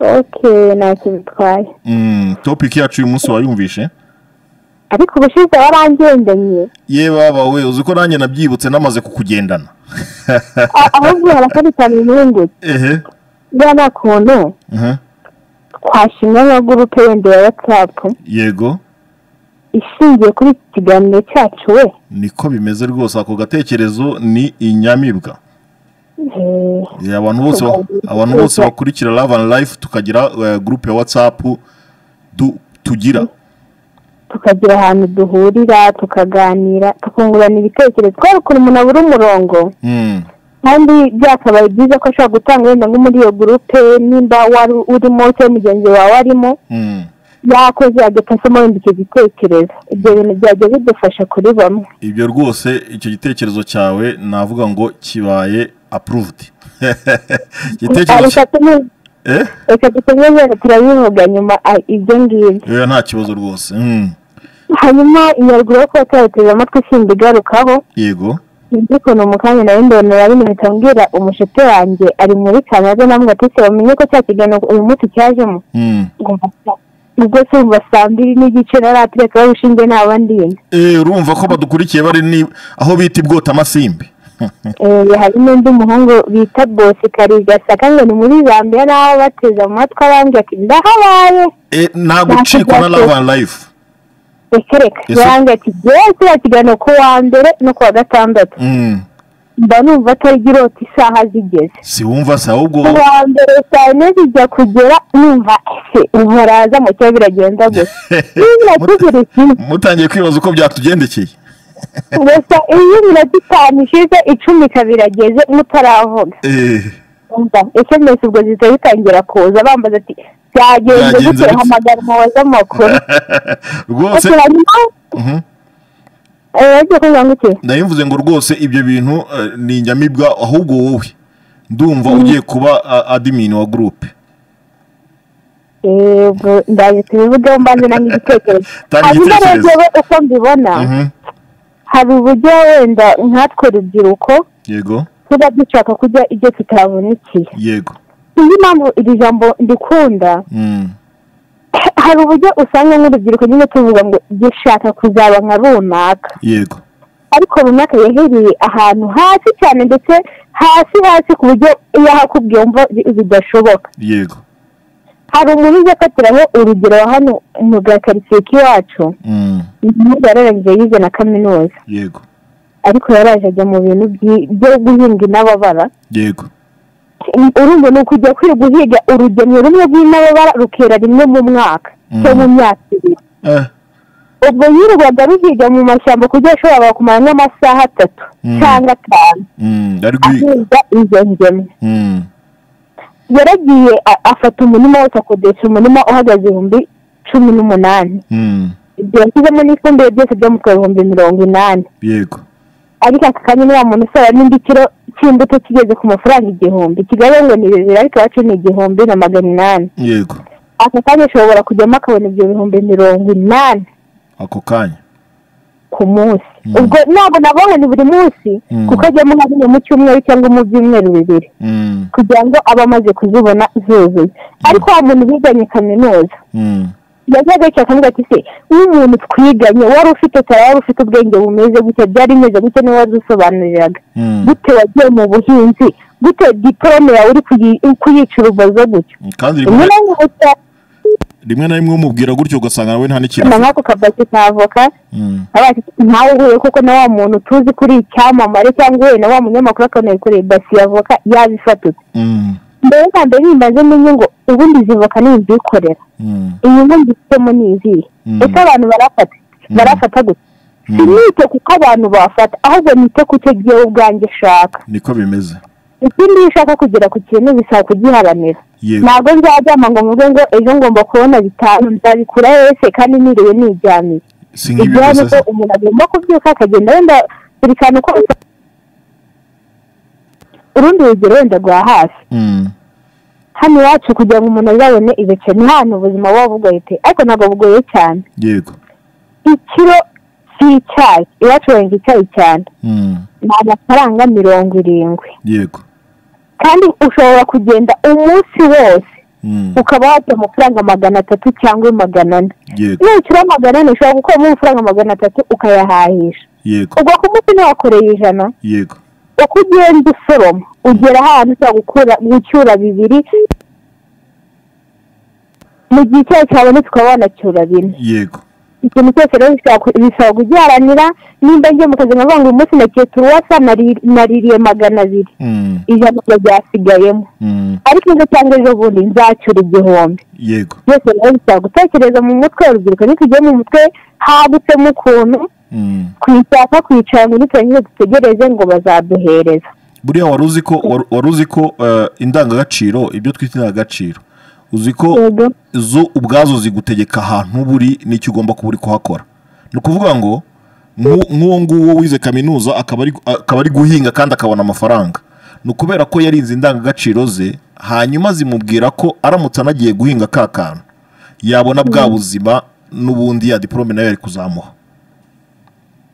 Okay, ntacyo bitwaye. Mm, topiki yacu uyu munsi wayumvishe Ariko ubushize warangendanye. ye baba we uzi ko nanjye nabyibutse namaze kukugendana A- Ahubwo harakari cyane inyungu. ehe Bya nta kuntu mhm, twashimwe nka gurupe yenda ya WhatsApp yego ishingiye kuri iki kiganiro cyacu we. niko bimeze rwose ako gatekerezo ni inyamibwa Eh, Eh, abantu bose ba- abantu bose bakurikira love and life tukagira eh, groupe ya whatsapp du- tugira tukagira ahantu duhurira tukaganira tukungurana ibitekerezo kubera ukuntu umuntu abura umurongo Mm, kandi byakabaye byiza ko ashobora gutanga wenda nko muri iyo gurupe nimba wari urimo cyangwa mugenzi wawe arimo mm. yakoze agasamo wenda icyo gitekerezo ibyo bintu byajya bidufasha kuri bamwe ibyo rwose icyo gitekerezo cyawe navuga ngo kibaye approved igitekerezo reka cya- tumu- eh? reka dukomeze turabivuga nyuma a- ibyo ngibyo Eh, nta kibazo rwose Mm, hanyuma inyaruguru yo kuba twayiteze amatwi simba igarukaho yego sinzi ukuntu mu kanya nawe ndabona arabimurika mbwira umushete wanjye ari muri canada namwe atise bamenye ko cya kiganiro uyu munsi cyajemo Mm. ngo mbasa- ubwo se umva saa mbiri n'igice naratereka urushinge nta bandi yenda Eh, urumva ko badukurikiye bari ni- aho bita ibwota amasimbi Eh, hari n'undi muhungu bita bosi karigasaka ngo ni muri zambia naho bateze amatwi abandi ati ndahabaye Eh, ntabwo ucikwa na love and life reka reka Ese- yaranga ati yewe kiriya kiganiro ku wa mbere no ku wa gatandatu Mm. mba numva atari girota isaha zigeze si wumva se ahubwo uwa mbere saa yine zijya kugera numva ese ubu araza mu cyo biragenda gusa niba tugura ikintu mutangiye kwibaza uko byatugendekeye gusa iyo iminota itanu ishize icumi ikaba irageze mutaravuga Eh, umva esemesi ubwo zihita zitangira kuza bambaza ati byagenze Byagenze gute gute?" hamagara umuyobozi w'amakuru rwose Ati, hanyuma Mhm. eh, yagiye kuvuga ngo iki ndabimvuze ngo rwose ibyo bintu eh, ni inyamibwa ahubwo wowe ndumva ugiye kuba ah, admin wa groupe Eh, ubwo ndaje tubivugeho mbanze nanjye igitekerezo Tanga hanyuma rero igitekerezo. jyewe uko mbibona Mhm. hari uburyo wenda nkatwe urubyiruko yego tuba dushaka kujya ibyo tutabonekeye yego iyi mpamvu iri jambo ndikunda Mm. hari uburyo usanga nk'urubyiruko nyine tuvuga ngo dushaka kuzaba nka runaka yego ariko runaka yahereye ahantu hasi cyane ndetse hasi hasi ku buryo iyo ahakubwiye wumva bi- bidashoboka yego hari umuntu ujya afatiraho urugero hano mu gakaritsiye k'iwacu Mm. umuhungu yararangije yize na kaminuza yego ariko yaraje ajya mu bintu byi- byo guhinga intababara yego urumva ni ukujya kwiga guhiga urugemwe rumwe rw'intababara rukera rimwe mu mwaka cyangwa mu myaka ibiri eh ubwo yirirwaga ruhiga mu mashyamba ku buryo yashoboraga kumara nk'amasaha atatu Mm. cyangwa atanu Mm. ari gui ahinga izo ngemwe Mm. yaragiye a- afata umurima wose akodesha umurima uhagaze ibihumbi cumi n'umunani Mm. ibyo yashyizemo n'ifumbire byose byamutwaye ibihumbi mirongo inani yego ariko aka kanya uriya muntu usaba n'indi kiro cy'imbuto kigeze ku mafaranga igihumbi kigali ngo ni bibiri ariko iwacu ni igihumbi na magana inani yego aka kanya ashobora kujyamo akabona ibyo bihumbi mirongo inani ako kanya ku munsi Mm. ubwo ntabwo nabonye ni buri munsi Mm. kuko ajyamo nka rimwe mu cyumweru cyangwa mu byumweru bibiri Mm. kugira ngo abe amaze kuzibona zuzuye ariko wa muntu biganye kaminuza Mm. yajyaga yicara akavuga ati se nk'umuntu twiganye wari ufite tara wari ufite ubwenge bumeze gutya byari bimeze gutya niwe wadusobanuriraga Mm. gute wagiye mu buhinzi gute diporome yawe uri kuyi- kuyica urubozo gutya kandi rimwe rimwe na rimwe uca rimwe na rimwe umubwira gutyo ugasanga nawe nta n'ikintu na afite. nk'ako kabasi ka avoka Mm. abaye ati ntawe uhuye kuko na wa muntu tuzi kuri icyamamare cyangwa uhuye na wa munyamakuru akabona kuri basi ya avoka yabifatutse Mm. mbere na mbere nimbaze menye ngo ubundi izi voka ni izikorera Mm. iyi nkongi ifitemo ni izihe Mm. ese abantu barafata barafata gusa Mm. sinite kuko abantu bafata ahubwo nite ku cyo jyewe ubwanjye shaka niko bimeze ikindi iyo ushaka kugera ku kintu bisaba kugiharanira yego ntabwo nzaryama ngo mvuge ngo ejo ngomba kubona bitanu nzabikura yose kandi niriwe niryamiye si ibyo ni nk'ibibuze uko umuntu agomba kubyuka akagenda wenda buri kantu kose urundi rugero wenda rwa hafi Mm. hano iwacu kugira ngo umuntu azabone ibice ni hano ubuzima buba bugoye ariko ntabwo bugoye cyane yego ikiro cy'icyayi iwacu bahinga icyayi cyane Mm. ni amafaranga mirongo irindwi yego kandi ushobora kugenda umunsi wose Mm. ukaba wajya amafaranga magana atatu cyangwa magana ane yego nucura magana ane ushobora gukuramo amafaranga magana atatu ukayahahisha yego ubwo ku munsi ntiwakoreye ijana yego uko ugenda usoroma ugera ahantu ushobora gukura gucyura bibiri mu gihe icyayi cyabonetse ukaba wanacyura bine yego ikintu cyose rero bishobora ku- bisaba kugiharanira nimba ngiye mu kazi nkavuga ngo uyu munsi nakiye turuwasa nari- naririye magana abiri Mm. ijana ryo ryasigayemo Mm. ariko ejo cyangwa ejo bundi nzacyura igihumbi yego byose rero bisaba gutekereza mu mutwe urubyiruko ntitugiye mu mutwe hagutsemo ukuntu Mm. kwishaka kwicara ngo ntitwongere dutegereze ngo bazaduhereza buriya wari uzi ko wari- wari uzi ko eh, indangagaciro ibyo twita indangagaciro uzi ko Yego. zo ubwazo zigutegeka ahantu uba uri n'icyo ugomba kuba uri kuhakora ni ukuvuga ngo nk'u- nk'uwo nguwo wize kaminuza akaba ari- akaba ari guhinga kandi akabona amafaranga ni ukubera ko yarize indangagaciro ze hanyuma zimubwira ko aramutse anagiye guhinga ka kantu yabona bwa buzima n'ubundi ya diporome nayo yari kuzamuha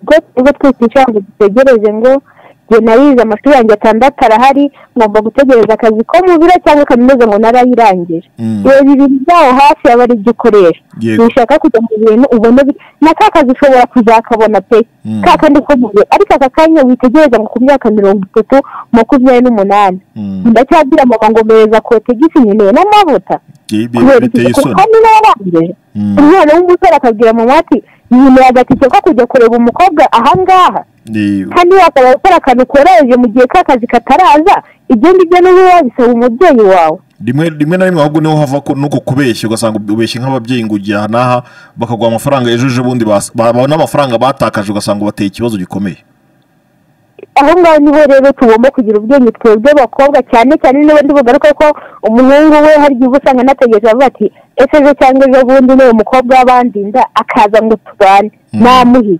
ubwo ubwo twikicara ngo dutegereze ngo njye narize amashuri yanjye atandatu arahari ngomba gutegereza akazi ko mu biro cyangwa kaminuza ngo narayirangije Mm. ibi bibiri byaho hafi aba ari ibyo ukoresha Yego. ntushaka kujya mu bintu ubona bi- na ka kazi ushobora kuzakabona pe Mm. ka kandi ko mu biro ariko aka kanya witegereza ngo ku myaka mirongo itatu makumyabiri n'umunani Mm. ndacyabwira mama ngo mpereza kotegisi nkeneye n'amavuta Ibyo kubera biteye iki kuko isoni niba yarangije Mm. umwana w'umusore akabwira mama ati yimeye agatike ko kujya kureba umukobwa ahangaha Ni- kandi wakaba ukora akantu koroheje mu gihe ka kazi kataraza ibyo ngibyo n'ubu wabisaba umubyeyi wawe rimwe rimwe na rimwe ahubwo niho hava ko nuko kubeshya ugasanga ubeshye nk'ababyeyi ngo ujya aha n'aha bakaguha amafaranga ejo ejo bundi bas- babona amafaranga batakaje ugasanga bateye ikibazo gikomeye aho ngaho niho rero tugomba kugira ubwenge twebwe bakobwa cyane cyane niba ndi bugaruka ko umuhungu we hari igihe uba usanga anategereje avuga ati ese ejo cyangwa ejo bundi niwe mukobwa w'abandinda akaza ngo tubane namuhiye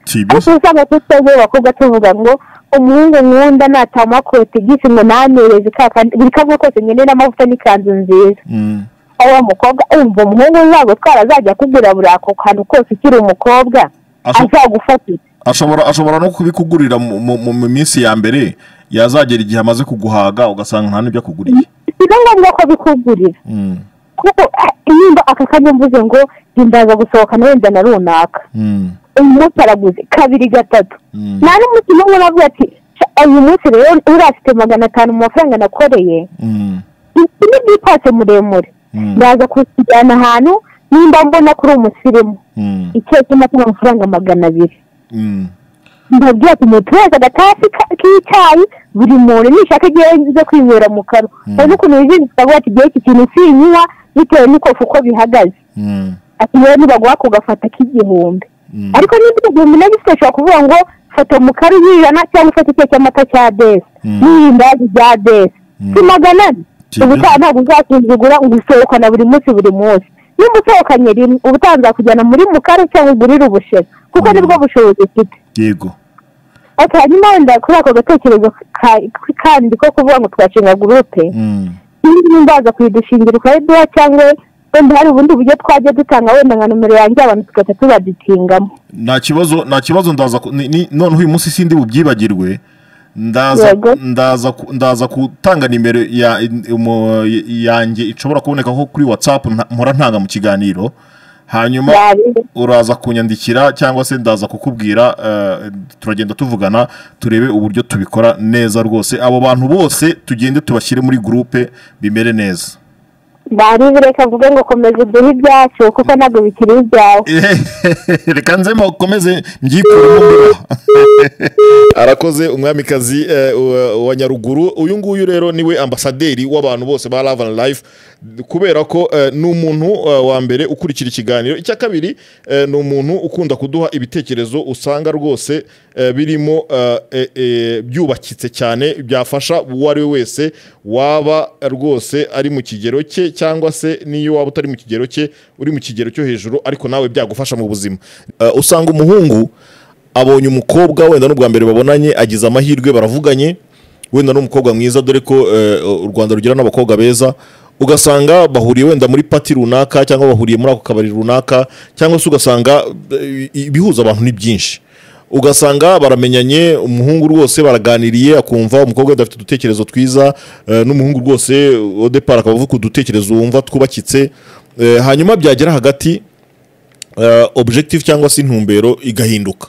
si ibyo ariko usanga tutebwe bakobwa tuvuga ngo umuhungu nkunda natamuha kotegisi ngo namereze ka kandi buri kamwe kose nkeneye n'amavuta n'ikanzu nziza Mm, aho wa mukobwa umva umuhungu uzagutwara azajya akugura buri ako kantu kose ukiri umukobwa Aso- azagufatira ashobora ashobora no kubikugurira mu- mu mu- mu minsi ya mbere yazagera igihe amaze kuguhaga ugasanga nta n'ibyo akuguriye si na ngombwa ko bikugurira Mm, kuko ah, nimba aka kanya mvuze ngo ntindaza gusohokana wenda na runaka mm, uyu munsi araguze kabiri gatatu mm, nta n'umunsi n'umwe navuga ati "Sha, uyu munsi rero uriya afite magana atanu mu mafaranga nakoreye mm, iki ni byipase muremure Mm. ndaza kujyana ahantu nimba mbona kuri umusirimu mm, icyayi cy'amata amafaranga magana abiri mm. ndabwira ati umuntu wese agatasi ka- k'icyayi buri muntu nishaka igihe zo kwinywera mu kanwa hari n'ukuntu wizihiza ukavuga ati igihe iki kintu sinyinywa bitewe n'ikofu uko bihagaze Mm, ati yewe nibaguha kugafata k'igihumbi mm, ariko niba igihumbi nabyo ushobora kuvuga ngo fata umukari uyijana cyangwa ufate icyo cy'amata cya desi Mm. n'irindazi rya desi Mm. si magana ane Kibe. ubutaha ntabwo uzakingura ngo usohokana buri munsi buri munsi nimba usohokanye rimwe ubutaha nzakujyana muri mukari cyangwa ugurire ubushera kuko nibwo bushobozi ufite yego ati hanyuma wenda kuri ako gatekerezo ka- kandi ko kuvuga ngo twashinga gurupe Mm, niba ndaza kuyidushingira ukayiduha cyangwa wenda hari ubundi buryo twajya dutanga wenda nka nomero yanjye abantu tugahita tubadutingamo nta kibazo nta kibazo ndaza ku- ni- ni- noneho uyu munsi sindi bubyibagirwe ndaza Yego. ndaza ku- ndaza gutanga nimero ya- mu- yanjye ishobora kuboneka ko kuri whatsapp nta- mpora ntanga mu kiganiro hanyuma Yari- uraza kunyandikira cyangwa se ndaza kukubwira eh, turagenda tuvugana turebe uburyo tubikora neza rwose abo bantu bose tugende tubashyire muri gurupe bimere neza baribi reka mvuge ngo komeza uduhe ibyacu kuko ntabwo bikiri ibyawe reka nzemo ukomeze mbyikureho mbibaha arakoze umwamikazi eh, wa- wa nyaruguru uyu nguyu rero niwe ambasaderi w'abantu bose ba love and life kubera ko eh, ni umuntu eh, wa mbere ukurikira ikiganiro icya kabiri eh, ni umuntu ukunda kuduha ibitekerezo usanga rwose eh, birimo eh, eh, eh, byubakitse cyane byafasha uwo ari we wese waba rwose ari mu kigero cye cyangwa se n'iyo waba utari mu kigero cye uri mu kigero cyo hejuru ariko nawe byagufasha mu buzima Eh, usanga umuhungu abonye umukobwa wenda n'ubwa mbere babonanye agize amahirwe baravuganye wenda n'umukobwa mwiza dore ko eh, u rwanda rugira n'abakobwa beza ugasanga bahuriye wenda muri pati runaka cyangwa bahuriye muri ako kabari runaka cyangwa se ugasanga eh, ibihuza abantu ni byinshi ugasanga baramenyanye umuhungu rwose baraganiriye akumva umukobwa wenda afite udutekerezo twiza eh, n'umuhungu rwose odepara akaba avuga udutekerezo wumva twubakitse Eh, hanyuma byagera hagati eh, objective cyangwa se intumbero igahinduka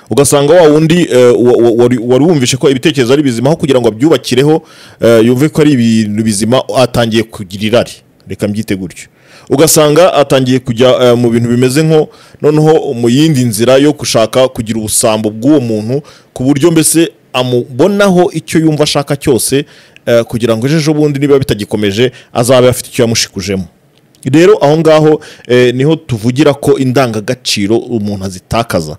ugasanga wa wundi eh, wa- wa- wari- wari wumvishe ko ibitekerezo ari bizima aho kugira ngo abyubakireho eh, yumve ko ari ibintu bizima atangiye kugira irari reka mbyite gutyo ugasanga atangiye kujya eh, mu bintu bimeze nko noneho mu yindi nzira yo gushaka kugira ubusambo bw'uwo muntu ku buryo mbese amubonaho icyo yumva ashaka cyose eh, kugira ngo ejo bundi niba bitagikomeje azabe afite icyo yamushikujemo rero aho ngaho eh, niho tuvugira ko indangagaciro umuntu azitakaza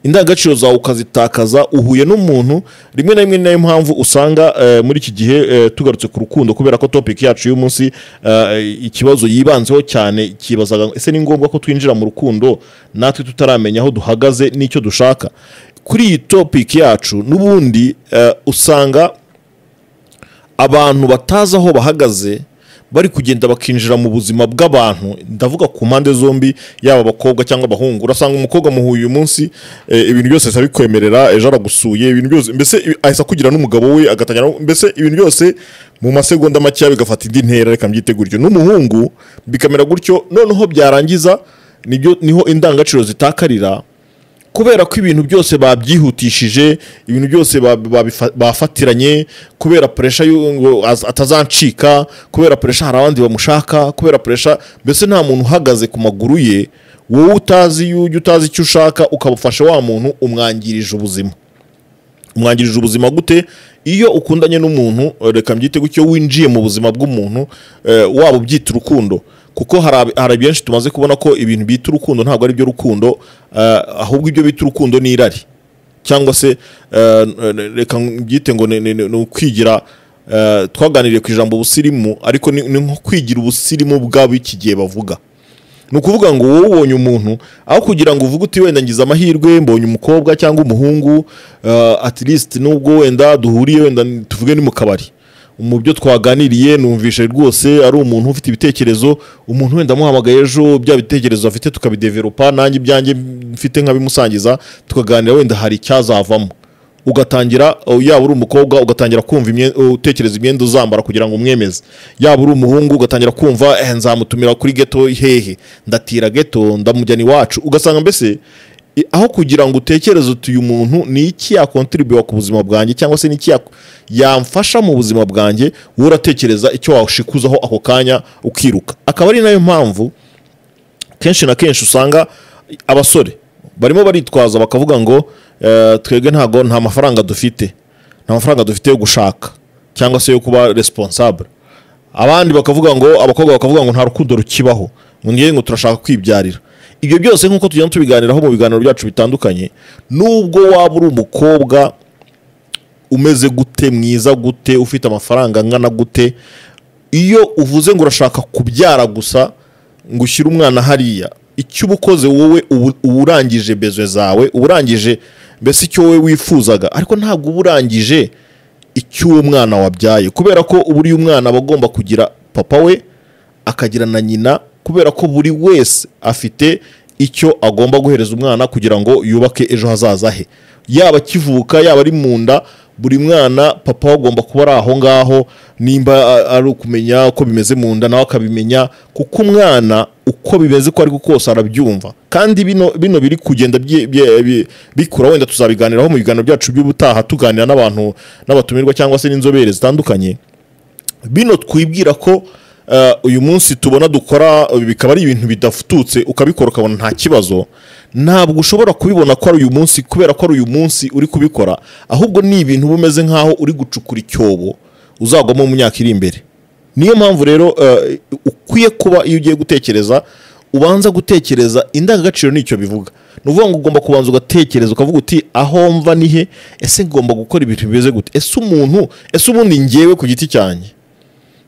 indangagaciro zawe ukazitakaza uhuye n'umuntu rimwe na rimwe ni nayo mpamvu usanga eh, muri iki gihe eh, tugarutse ku rukundo kubera ko topic yacu y'uyu munsi eh, ikibazo yibanzeho cyane kibazaga ngo, ese ni ngombwa ko twinjira mu rukundo natwe tutaramenya aho duhagaze n'icyo dushaka kuri iyi topic yacu n'ubundi eh, usanga abantu batazi aho bahagaze bari kugenda bakinjira mu buzima bw'abantu ndavuga ku mpande zombi yaba abakobwa cyangwa abahungu urasanga umukobwa muhuye uyu munsi eh, ibintu byose ahita abikwemerera ejo aragusuye ibintu byose mbese ibi- ahise akugira n'umugabo we agatangira mbese ibintu byose mu masegonda makeya bigafata indi ntera reka mbyite gutyo n'umuhungu bikamera gutyo noneho byarangiza nibyo niho indangagaciro zitakarira kubera ko ibintu byose babyihutishije ibintu byose ba- babifa- bafatiranye kubera puresha y'u- ngo az- atazancika kubera puresha hari abandi bamushaka kubera puresha mbese nta muntu uhagaze ku maguru ye wowe utazi iyo ujya utazi icyo ushaka ukaba ufashe wa muntu umwangirije ubuzima umwangirije ubuzima gute iyo ukundanye n'umuntu eh, reka mbyite gutyo winjiye mu buzima bw'umuntu eh, waba ubyita urukundo kuko hari ab- hari benshi tumaze kubona ko ibintu bita urukundo ntabwo ari byo rukundo eh, ahubwo ibyo bita urukundo ni irari cyangwa se eh, n- reka mbyite ngo ni- ni ni- ni ukwigira eh, twaganiriye ku ijambo ubusirimu ariko ni ni nko kwigira ubusirimu bw'ab'iki gihe bavuga ni ukuvuga ngo wowe ubonye umuntu aho kugira ngo uvuge uti wenda ngize amahirwe mbonye umukobwa cyangwa umuhungu eh, at least nubwo wenda duhuriye wenda tuvuge ni mu kabari mu byo twaganiriye numvishe rwose ari umuntu ufite ibitekerezo umuntu wenda amuhamagaye ejo bya bitekerezo afite tukabideveropa nanjye ibyanjye mfite nkabimusangiza tukaganira wenda hari icyazavamo ugatangira uh, yaba uri umukobwa ugatangira kumva imye- uh, utekereza imyenda uzambara kugira ngo umwemeze yaba uri umuhungu ugatangira kumva eh, nzamutumira kuri geto hehe ndatira geto ndamujyana iwacu ugasanga mbese i- aho kugira ngo utekereze uti uyu muntu ni iki yakontribuwa ku buzima bwanjye cyangwa se ni iki yak- yamfasha mu buzima bwanjye wowe uratekereza icyo washikuzaho ako kanya ukiruka akaba ari nayo mpamvu kenshi na kenshi usanga abasore barimo baritwaza bakavuga ngo eh, twebwe ntago nta mafaranga dufite nta mafaranga dufite yo gushaka cyangwa se yo kuba responsable abandi bakavuga ngo abakobwa bakavuga ngo nta rukundo rukibaho ngiye ngo turashaka kwibyarira ibyo byose nk'uko tugenda tubiganiraho mu biganiro byacu bitandukanye nubwo waba uri umukobwa umeze gute mwiza gute ufite amafaranga angana gute iyo uvuze ngo urashaka kubyara gusa ngo ushyire umwana hariya icyo uba ukoze wowe ubu- uba urangije bezwe zawe uba urangije mbese icyo wowe wifuzaga ariko ntabwo uba urangije icyo uwo mwana wabyaye kubera ko buri mwana aba agomba kugira papa we akagira na nyina kubera ko buri wese afite icyo agomba guhereza umwana kugira ngo yubake ejo hazaza he yaba akivuka yaba ari mu nda buri mwana papa we agomba kuba ari aho ngaho nimba a- ari ukumenya uko bimeze mu nda nawe akabimenya kuko umwana uko bimeze ko ari kose arabyumva kandi bino bino biri kugenda bye- bye- bi- bikura wenda tuzabiganiraho mu biganiro byacu by'ubutaha tuganira n'abantu n'abatumirwa cyangwa se n'inzobere zitandukanye bino twibwira ko eh, uyu munsi tubona dukora eh, bikaba ari ibintu bidafututse ukabikora ukabona nta kibazo ntabwo ushobora kubibona ko ari uyu munsi kubera ko ari uyu munsi uri kubikora ahubwo ni ibintu uba umeze nk'aho uri gucukura icyobo uzagwamo mu myaka iri imbere niyo mpamvu rero eh, ukwiye kuba iyo ugiye gutekereza ubanza gutekereza indangagaciro nicyo bivuga ni ukuvuga ngo ugomba kubanza ugatekereza ukavuga uti aho mva ni he ese ngomba gukora ibintu bimeze gute ese umuntu ese ubundi ngewe ku giti cyanjye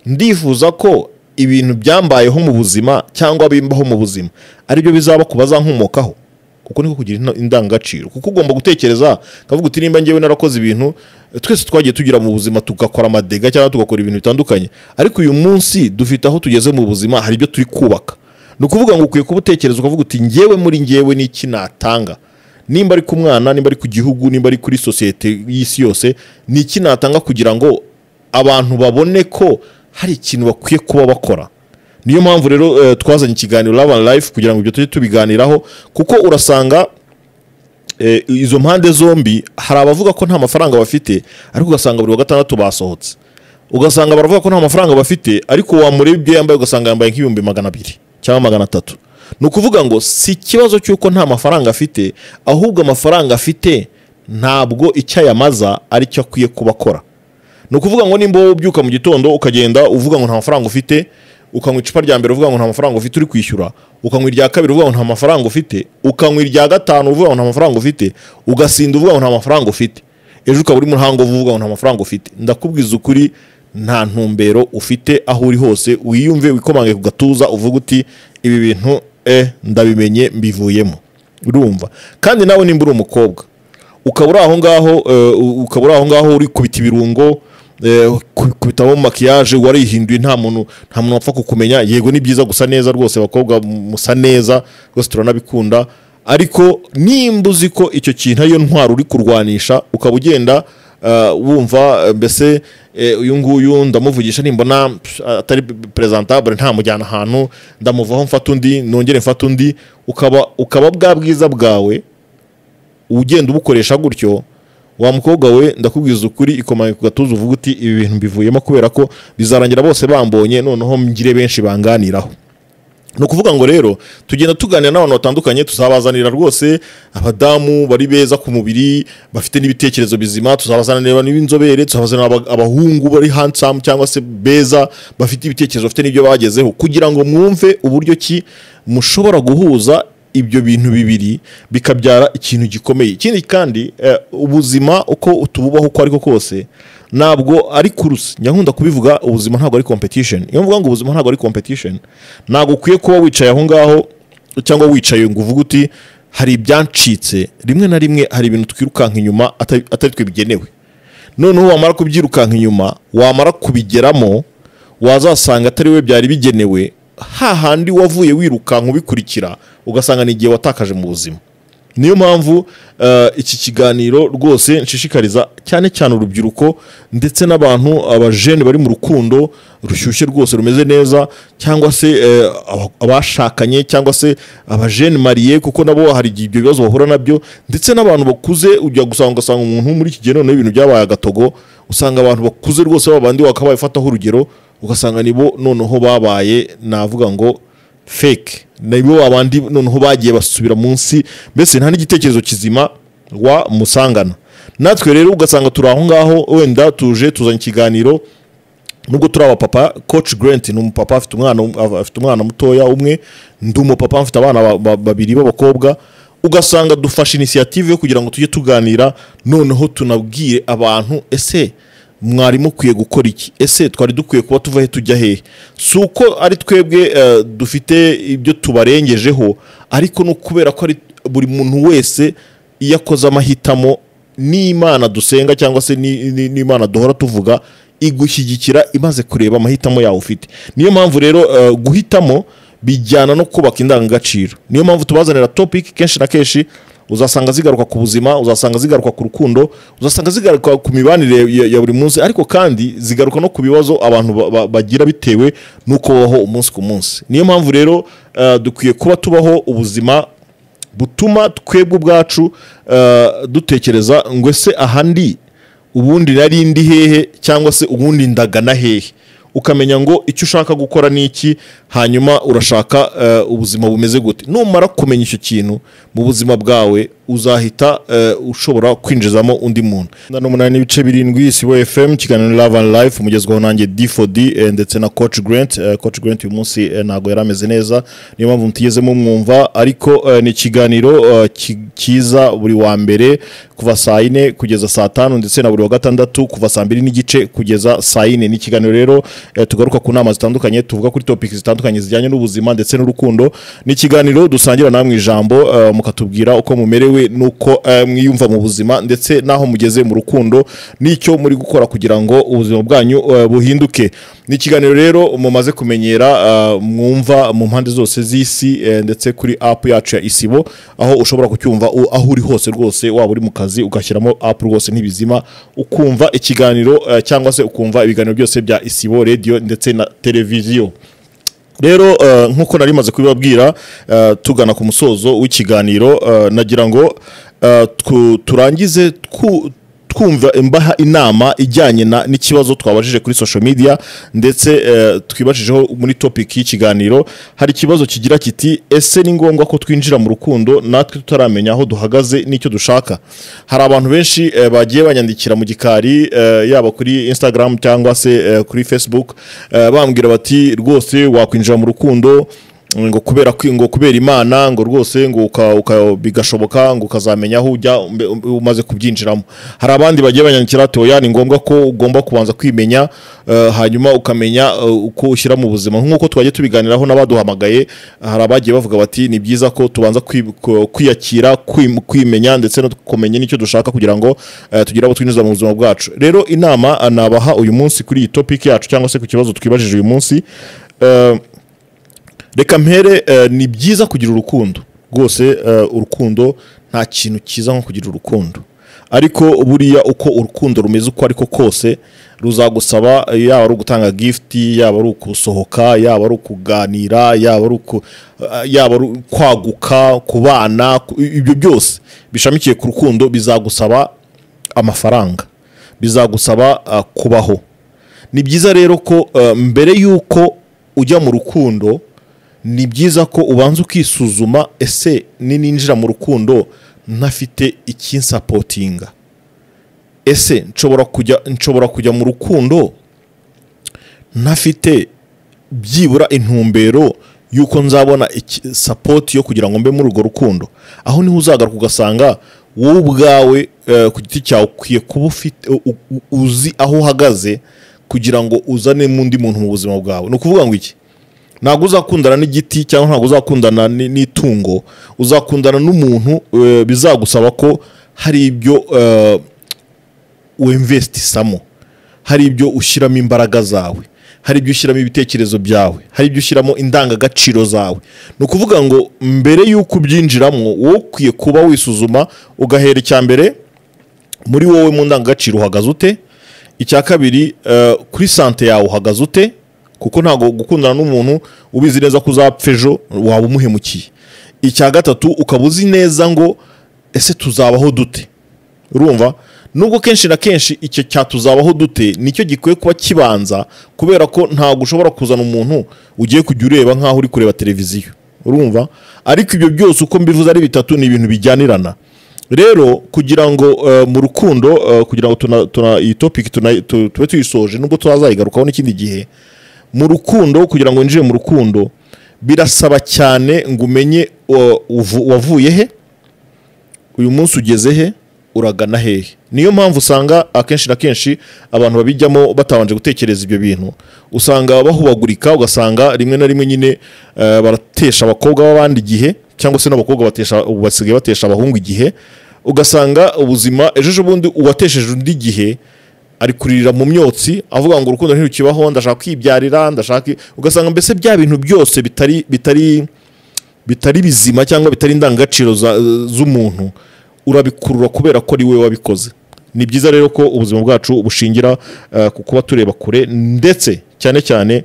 ndifuza ko ibintu byambayeho mu buzima cyangwa bimbaho mu buzima aribyo bizaba ku bazankomokaho kuko niko kugira ino- indangagaciro kuko ugomba gutekereza kavuga uti nimba ngewe narakoze ibintu eh, twese twagiye tugira mu buzima tugakora amadega cyangwa tugakora ibintu bitandukanye ariko uyu munsi dufite aho tugeze mu buzima hari ibyo turi kubaka ni ukuvuga ngo ukwiye kuba utekereza ukavuga uti ngewe muri ngewe n'iki natanga nimba ari ku mwana nimba ari ku gihugu nimba ari kuri sosiyete y'isi yose ni iki natanga kugira ngo abantu babone ko hari ikintu bakwiye kuba bakora niyo mpamvu rero eh, twazanye ikiganiro love and life kugira ngo ibyo tujye tubiganiraho kuko urasanga eh, izo mpande zombi hari abavuga ko nta mafaranga bafite ariko ugasanga buri wa gatandatu basohotse ugasanga baravuga ko nta mafaranga bafite ariko wamureba ibyo yambaye ugasanga yambaye nk'ibihumbi magana abiri cyangwa magana atatu ni ukuvuga ngo si ikibazo cy'uko nta mafaranga afite ahubwo amafaranga afite ntabwo icyo ayamaza ari cyo akwiye kuba akora ni ukuvuga ngo nimba wowe ubyuka mu gitondo ukagenda uvuga ngo nta mafaranga ufite ukanywa icupa rya mbere uvuga ngo nta mafaranga ufite uri kwishyura ukanywa irya kabiri uvuga ngo nta mafaranga ufite ukanywa irya gatanu uvuga ngo nta mafaranga ufite ugasinda uvuga ngo nta mafaranga ufite ejo ukaba uri muri hangovu uvuga ngo nta mafaranga ufite ndakubwiza ukuri nta ntumbero ufite aho uri hose wiyumve wikomange ku gatuza uvuga uti ibi bintu eh ndabimenye mbivuyemo urumva kandi nawe nimba uri umukobwa ukaba uri aho ngaho eh, u- ukaba uri aho ngaho uri kubita ibirungo eh, ku- kubitamo makiyaje warihinduye nta muntu nta muntu wapfa kukumenya yego ni byiza gusa neza rwose bakobwa m- musa neza rwose turanabikunda ariko nimba uzi ko icyo kintu ariyo ntwaro uri kurwanisha ukaba ugenda eh, wumva eh, mbese eh, uyu nguyu ndamuvugisha nimbona psh, atari perezantabure ntamujyana ahantu ndamuvaho mfata undi nongere mfata undi ukaba ukaba bwa bwiza bwawe ugenda ubukoresha gutyo wa mukobwa we ndakubwiza ukuri ikomanga ku gatuza uvuga uti ibi bintu mbivuyemo kubera ko bizarangira bose bambonye noneho ngire benshi banganiraho ni ukuvuga ngo rero tugenda tuganira n'abantu batandukanye tuzabazanira rwose abadamu bari beza ku mubiri bafite n'ibitekerezo bizima tuzabazanira n'inzobere tuzabazanira aba- abahungu bari handsome cyangwa se beza bafite ibitekerezo bafite n'ibyo bagezeho kugira ngo mwumve uburyo ki mushobora guhuza ibyo bintu bibiri bikabyara ikintu gikomeye ikindi kandi eh, ubuzima uko tububaho uko ariko kose ntabwo ari kuruse nyakunda kubivuga ubuzima ntabwo ari competition iyo mvuga ngo ubuzima ntabwo ari competition ntabwo ukwiye kuba wicaye aho ngaho cyangwa wicaye ngo uvuge uti hari ibyancitse rimwe na rimwe hari ibintu twirukanka inyuma atari atari twe bigenewe noneho wamara kubyirukanka inyuma wamara kubigeramo wazasanga atari we byari bigenewe hahandi wavuye wirukanka ubikurikira ugasanga ni igihe watakaje mu buzima niyo mpamvu eh, iki kiganiro rwose nshishikariza cyane cyane urubyiruko ndetse n'abantu abajene bari mu rukundo rushyushye rwose rumeze neza cyangwa se eh, aba- abashakanye cyangwa se abajene mariye kuko nabo hari igihe ibyo bibazo bahura nabyo ndetse n'abantu bakuze ujya gusanga ugasanga umuntu muri iki gihe noneho ibintu byabaye agatogo usanga abantu bakuze rwose babandi wakabaye ufataho urugero ugasanga nibo noneho babaye navuga ngo fake nibo abandi noneho bagiye basubira munsi mbese nta n'igitekerezo kizima wa musangana natwe rero ugasanga turi aho ngaho wenda tuje tuzanye ikiganiro nubwo turi abapapa coach grant ni umupapa afite umwana afite umwana mutoya umwe ndi umupapa mfite abana ba- ba- babiri b'abakobwa ugasanga dufashe inisiyative yo kugira ngo tujye tuganira noneho tunabwire abantu ese mwari mukwiye gukora iki ese twari dukwiye kuba tuva he tujya hehe si uko ari twebwe eh, dufite ibyo tubarengejeho ariko no kubera ko ari buri muntu wese iyo akoze amahitamo n'imana dusenga cyangwa se ni- ni- n'imana duhora tuvuga igushyigikira imaze kureba amahitamo yawe ufite niyo mpamvu rero eh, guhitamo bijyana no kubaka indangagaciro niyo mpamvu tubazanira topic kenshi na kenshi uzasanga zigaruka ku buzima uzasanga zigaruka ku rukundo uzasanga zigaruka ku mibanire ya, ya buri munsi ariko kandi zigaruka no ku bibazo abantu ba- ba- bagira bitewe n'uko babaho umunsi ku munsi niyo mpamvu rero eh, dukwiye kuba tubaho ubuzima butuma twebwe ubwacu eh, dutekereza ngo ese aha ndi ubundi nari ndi hehe cyangwa se ubundi ndagana hehe ukamenya ngo icyo ushaka gukora ni iki hanyuma urashaka eh, ubuzima bumeze gute numara kumenya icyo kintu mu buzima bwawe uzahita eh, ushobora kwinjizamo undi muntu n'umunani n'ibice birindwi sibo fm kiganiro love and life umugezwaho nanjye d for d eh, ndetse na coach grant eh, coach grant uyu munsi eh, ntabwo yari ameze neza niyo mpamvu mutigezemo mwumva ariko eh, ni ikiganiro eh, ki- kiza buri wa mbere kuva saa yine kugeza saa tanu ndetse na buri wa gatandatu kuva saa mbiri n'igice kugeza saa yine ni ikiganiro rero eh, tugaruka ku nama zitandukanye tuvuga kuri topiki zitandukanye zijyanye n'ubuzima ndetse n'urukundo ni ikiganiro dusangira namwe ijambo eh, mukatubwira uko mumerewe n'uko eh, mwiyumva mu buzima ndetse n'aho mugeze mu rukundo n'icyo muri gukora kugira ngo ubuzima bwanyu eh, buhinduke ni ikiganiro rero mumaze kumenyera eh, mwumva mu mpande zose z'isi eh, ndetse kuri apu yacu ya isibo aho ushobora kucyumva u- aho uri hose rwose waba uri mu kazi ugashyiramo apu rwose ntibizima ukumva ikiganiro eh, cyangwa se ukumva ibiganiro byose bya isibo radiyo ndetse na televiziyo rero eh, nk'uko nari maze kubibabwira eh, tugana ku musozo w'ikiganiro eh, nagira ngo eh, twu- turangize twu- twumva imbaha inama ijyanye na- n'ikibazo twabajije kuri social media ndetse eh, twibajijeho muri topic y'ikiganiro hari ikibazo kigira kiti ese ni ngombwa ko twinjira mu rukundo natwe tutaramenya aho duhagaze n'icyo dushaka hari abantu benshi eh, bagiye banyandikira mu gikari eh, yaba kuri instagram cyangwa se eh, kuri facebook eh, bambwira bati rwose wakwinjira mu rukundo ngo kubera kwi- ngo kubera imana ngo rwose ngo uka, uka, bigashoboka ngo ukazamenya aho ujya umbe- umbe- umaze kubyinjiramo hari abandi bagiye banyandikira ati oya ni ngombwa ko ugomba kubanza kwimenya eh, hanyuma ukamenya eh, uko ushyira mu buzima nk'uko twagiye tubiganiraho n'abaduhamagaye hari abagiye bavuga bati ni byiza ko tubanza kwi- ku- kwiyakira kwim- kwimenya ndetse no kumenya n'icyo dushaka kugira ngo eh, tugire abo twinjiza mu buzima bwacu rero inama eh, nabaha uyu munsi kuri iyi topic yacu cyangwa se ku kibazo twibajije uyu munsi eh, reka mpere eh, ni byiza kugira urukundo rwose eh, urukundo nta kintu cyiza nko kugira urukundo ariko buriya uko urukundo rumeze uko ariko kose ruzagusaba eh, yaba ari ugutanga gifiti yaba ari ukusohoka yaba ari ukuganira yaba ari uku- eh, yaba ari kwaguka kubana ku- ibyo byose bishamikiye ku rukundo bizagusaba amafaranga bizagusaba eh, kubaho ni byiza rero ko eh, mbere y'uko ujya mu rukundo ni byiza ko ubanza ukisuzuma ese nininjira mu rukundo ntafite ikinsapotinga ese nshobora kujya nshobora kujya mu rukundo ntafite byibura intumbero y'uko nzabona iki- sapoti yo kugira ngo mbe muri urwo rukundo aho niho uzagaruka ugasanga wowe ubwawe eh, ku giti cyawe ukwiye kuba ufite u- u- uzi aho uhagaze kugira ngo uzanemo undi muntu mu buzima bwawe ni ukuvuga ngo iki ntabwo uzakundana n'igiti cyangwa ntabwo uzakundana ni- n'itungo uzakundana n'umuntu eh, bizagusaba ko hari ibyo eh, wemvesitisamo hari ibyo ushyiramo imbaraga zawe hari ibyo ushyiramo ibitekerezo byawe hari ibyo ushyiramo indangagaciro zawe ni ukuvuga ngo mbere y'uko ubyinjiramo wowe ukwiye kuba wisuzuma ugahera icya mbere muri wowe mu ndangagaciro uhagaze ute icya kabiri eh, kuri sante yawe uhagaze ute kuko ntabwo gukundana n'umuntu ubizi neza ko uzapfa ejo waba umuhemukiye icya gatatu ukaba uzi neza ngo ese tuzabaho dute urumva nubwo kenshi na kenshi icyo cyatuzabaho dute nicyo gikwiye kuba kibanza kubera ko ntabwo ushobora kuzana umuntu ugiye kujya ureba nk'aho uri kureba televiziyo urumva ariko ibyo byose uko mbivuze ari bitatu ni ibintu bijyanirana rero kugira ngo eh, mu rukundo eh, kugira ngo tuna, tuna, iyi topic tuna- tu- tube tuyisoje nubwo tuzazayigarukaho n'ikindi gihe mu rukundo kugira ngo winjire mu rukundo birasaba cyane ngo umenye uh, uvu- wavuye he uyu munsi ugeze he uragana hehe niyo mpamvu usanga akenshi na kenshi abantu babijyamo batabanje gutekereza ibyo bintu usanga bahubagurika ugasanga rimwe na rimwe nyine eh, baratesha abakobwa b'abandi igihe cyangwa se n'abakobwa batesha- ubu basigaye batesha abahungu igihe ugasanga ubuzima ejo ejobundi uwatesheje undi igihe ari kurira mu myotsi avuga ngo urukundo ntirukibaho ndashaka kwibyarira ndashaka i-" ugasanga mbese bya bintu byose bitari bitari bitari bizima cyangwa bitari indangagaciro za- z'umuntu urabikurura kubera ko ari wowe wabikoze ni byiza rero ko ubuzima bwacu bushingira eh, ku kuba tureba kure ndetse cyane cyane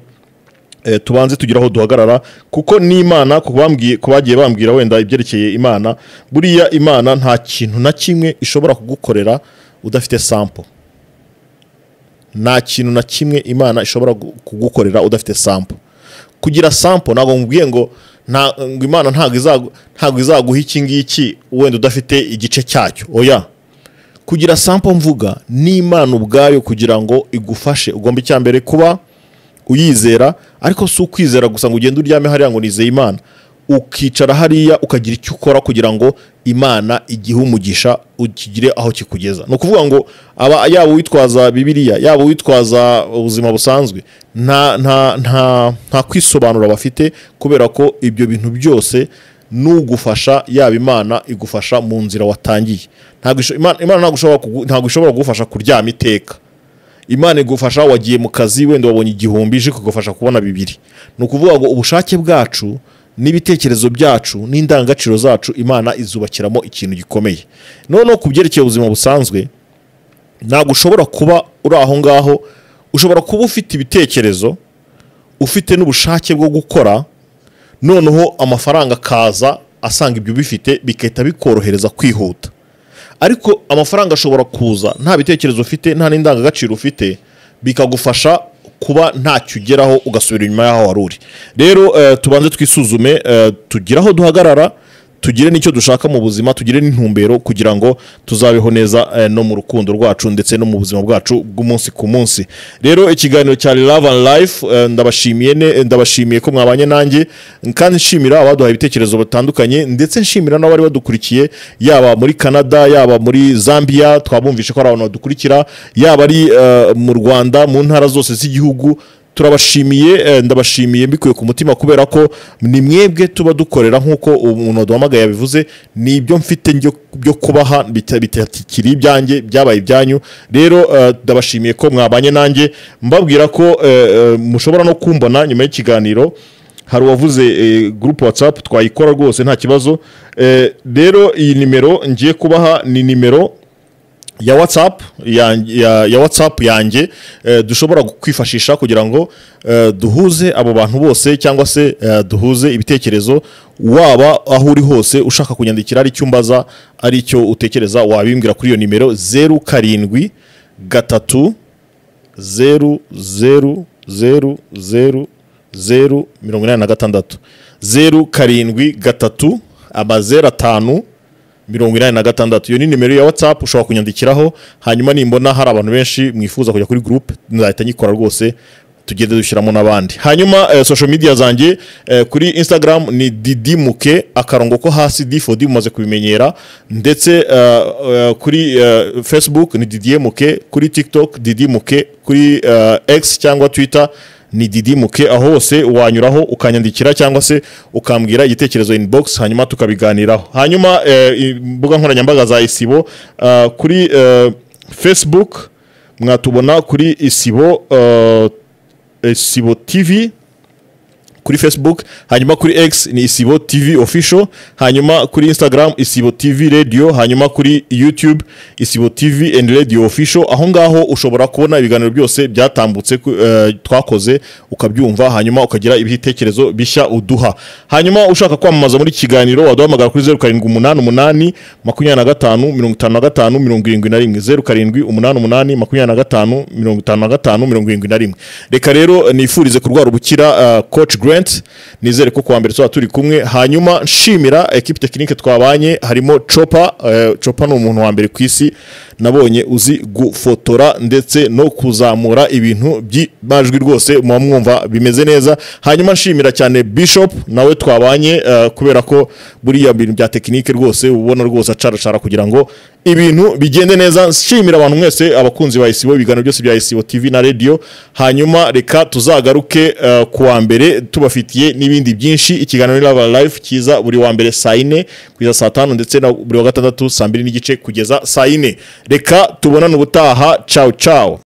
eh, tubanze tugire aho duhagarara kuko n'imana ku bambwiye- ku bagiye bambwira wenda ibyerekeye imana buriya imana nta kintu na kimwe ishobora kugukorera udafite sampo nta kintu na kimwe imana ishobora gu- kugukorera udafite sampo kugira sampo ntabwo mubwiye ngo nta- ngo imana ntabwo izagu- ntabwo izaguha iki ngiki wenda udafite igice cyacyo oya kugira sampo mvuga ni imana ubwayo kugira ngo igufashe ugomba icya mbere kuba uyizera ariko si ukwizera gusa ngo ugende uryame hariya ngo nizeye imana ukicara hariya ukagira icyo ukora kugira ngo imana igihe umugisha ukigire aho kikugeza ni ukuvuga ngo aba yaba uwitwaza bibiliya yaba uwitwaza ubuzima busanzwe nta nta nta nta kwisobanura bafite kubera ko ibyo bintu byose n'ugufasha yaba imana igufasha mu nzira watangiye ntabwo isho- Imana- imana ntabwo ishobora kugu- ntabwo ishobora kugufasha kuryama iteka imana igufasha wagiye mu kazi wenda wabonye igihumbi ije kugufasha kubona bibiri ni ukuvuga ngo ubushake bwacu n'ibitekerezo byacu n'indangagaciro zacu imana izubakiramo ikintu gikomeye noneho ku byerekeye ubuzima busanzwe ntabwo ushobora kuba uri aho ngaho ushobora kuba ufite ibitekerezo ufite n'ubushake bwo gukora noneho amafaranga akaza asanga ibyo ubifite bigahita bikorohereza kwihuta ariko amafaranga ashobora kuza nta bitekerezo ufite nta n'indangagaciro ufite bikagufasha kuba ntacyo ugeraho ugasubira inyuma y'aho wari uri rero eh, tubanze twisuzume eh, tugire aho duhagarara tugire n'icyo dushaka mu buzima tugire n'intumbero kugira ngo tuzabeho neza eh, no mu rukundo rwacu ndetse no mu buzima bwacu bw'umunsi ku munsi rero ikiganiro cya Love and Life eh, ndabashimiye ne- ndabashimiye ko mwabanye nanjye kandi nshimira abaduhaye ibitekerezo bitandukanye ndetse nshimira n'abari badukurikiye yaba muri Canada yaba muri Zambia twabumvishe ko ari abantu badukurikira yaba ari eh, mu Rwanda mu ntara zose z'igihugu turabashimiye eh, ndabashimiye mbikuye ku mutima kubera ko ni mwebwe tuba dukorera nk'uko umuntu waduhamagaye yabivuze ni ibyo mfite njyo- byo kubaha bita- bitakiri ibyanjye byabaye ibyanyu rero eh, ndabashimiye ko mwabanye nanjye mbabwira ko eh, eh, mushobora no kumbona nyuma y'ikiganiro hari uwavuze eh, gurupe watsapu twayikora rwose nta kibazo Eh, rero iyi nimero ngiye kubaha ni nimero ya watsapu ya, ya, ya watsapu yanjye eh, dushobora kwifashisha kugira ngo eh, duhuze abo bantu bose cyangwa se eh, duhuze ibitekerezo waba aho uri hose ushaka kunyandikira ari icyo umbaza ari icyo utekereza wabimbwira kuri iyo nimero zeru karindwi gatatu zeru zeru zeru zeru zeru mirongo inani na gatandatu zeru karindwi gatatu amazeru atanu mirongo inani na gatandatu iyo ni nimero ya watsapu ushobora kunyandikiraho hanyuma nimbona hari abantu benshi mwifuza kujya kuri gurupe nzahita nyikora rwose tugende dushyiramo n'abandi hanyuma eh, social media zanjye eh, kuri instagram ni didimuke akarongo ko hasi d for d mumaze kubimenyera ndetse eh, eh, kuri eh, facebook ni didimuke kuri tiktok didimuke kuri eh, x cyangwa twitter ni didimuke aho hose wanyuraho ukanyandikira cyangwa se ukambwira igitekerezo inbox hanyuma tukabiganiraho hanyuma eh, imbuga nkoranyambaga za isibo eh, kuri eh, facebook mwatubona kuri isibo eh, isibo tv kuri facebook hanyuma kuri x ni isibo tv official hanyuma kuri instagram isibo tv radio hanyuma kuri youtube isibo tv and radio official aho ngaho ushobora kubona ibiganiro byose byatambutse ku- eh, twakoze ukabyumva hanyuma ukagira ibitekerezo bishya uduha hanyuma ushaka kwamamaza muri iki kiganiro waduhamagara kuri zeru karindwi umunani umunani makumyabiri na gatanu mirongo itanu na gatanu mirongo irindwi na rimwe zeru karindwi umunani umunani makumyabiri na gatanu mirongo itanu na gatanu mirongo irindwi na rimwe reka rero nifurize kurwara ubukira ah, coach grant nizere ko kuwa mbere tuba turi kumwe hanyuma nshimira ekipi tekinike twabanye harimo copa eh, copa ni umuntu wa mbere ku isi nabonye uzi gufotora ndetse no kuzamura ibintu by'amajwi rwose muba mwumva bimeze neza hanyuma nshimira cyane bishop nawe twabanye eh, kubera ko buriya bintu bya tekinike rwose uba ubona rwose acaracara kugira ngo ibintu bigende neza nshimira abantu mwese abakunzi ba isibo ibiganiro byose bya isibo tv na radio hanyuma reka tuzagaruke eh, ku wa mbere tubafitiye n'ibindi byinshi ikiganiro ni lava life kiza buri wa mbere saa yine kugeza saa tanu ndetse na buri wa gatandatu saa mbiri n'igice kugeza saa yine reka tubonane ubutaha cawu cawu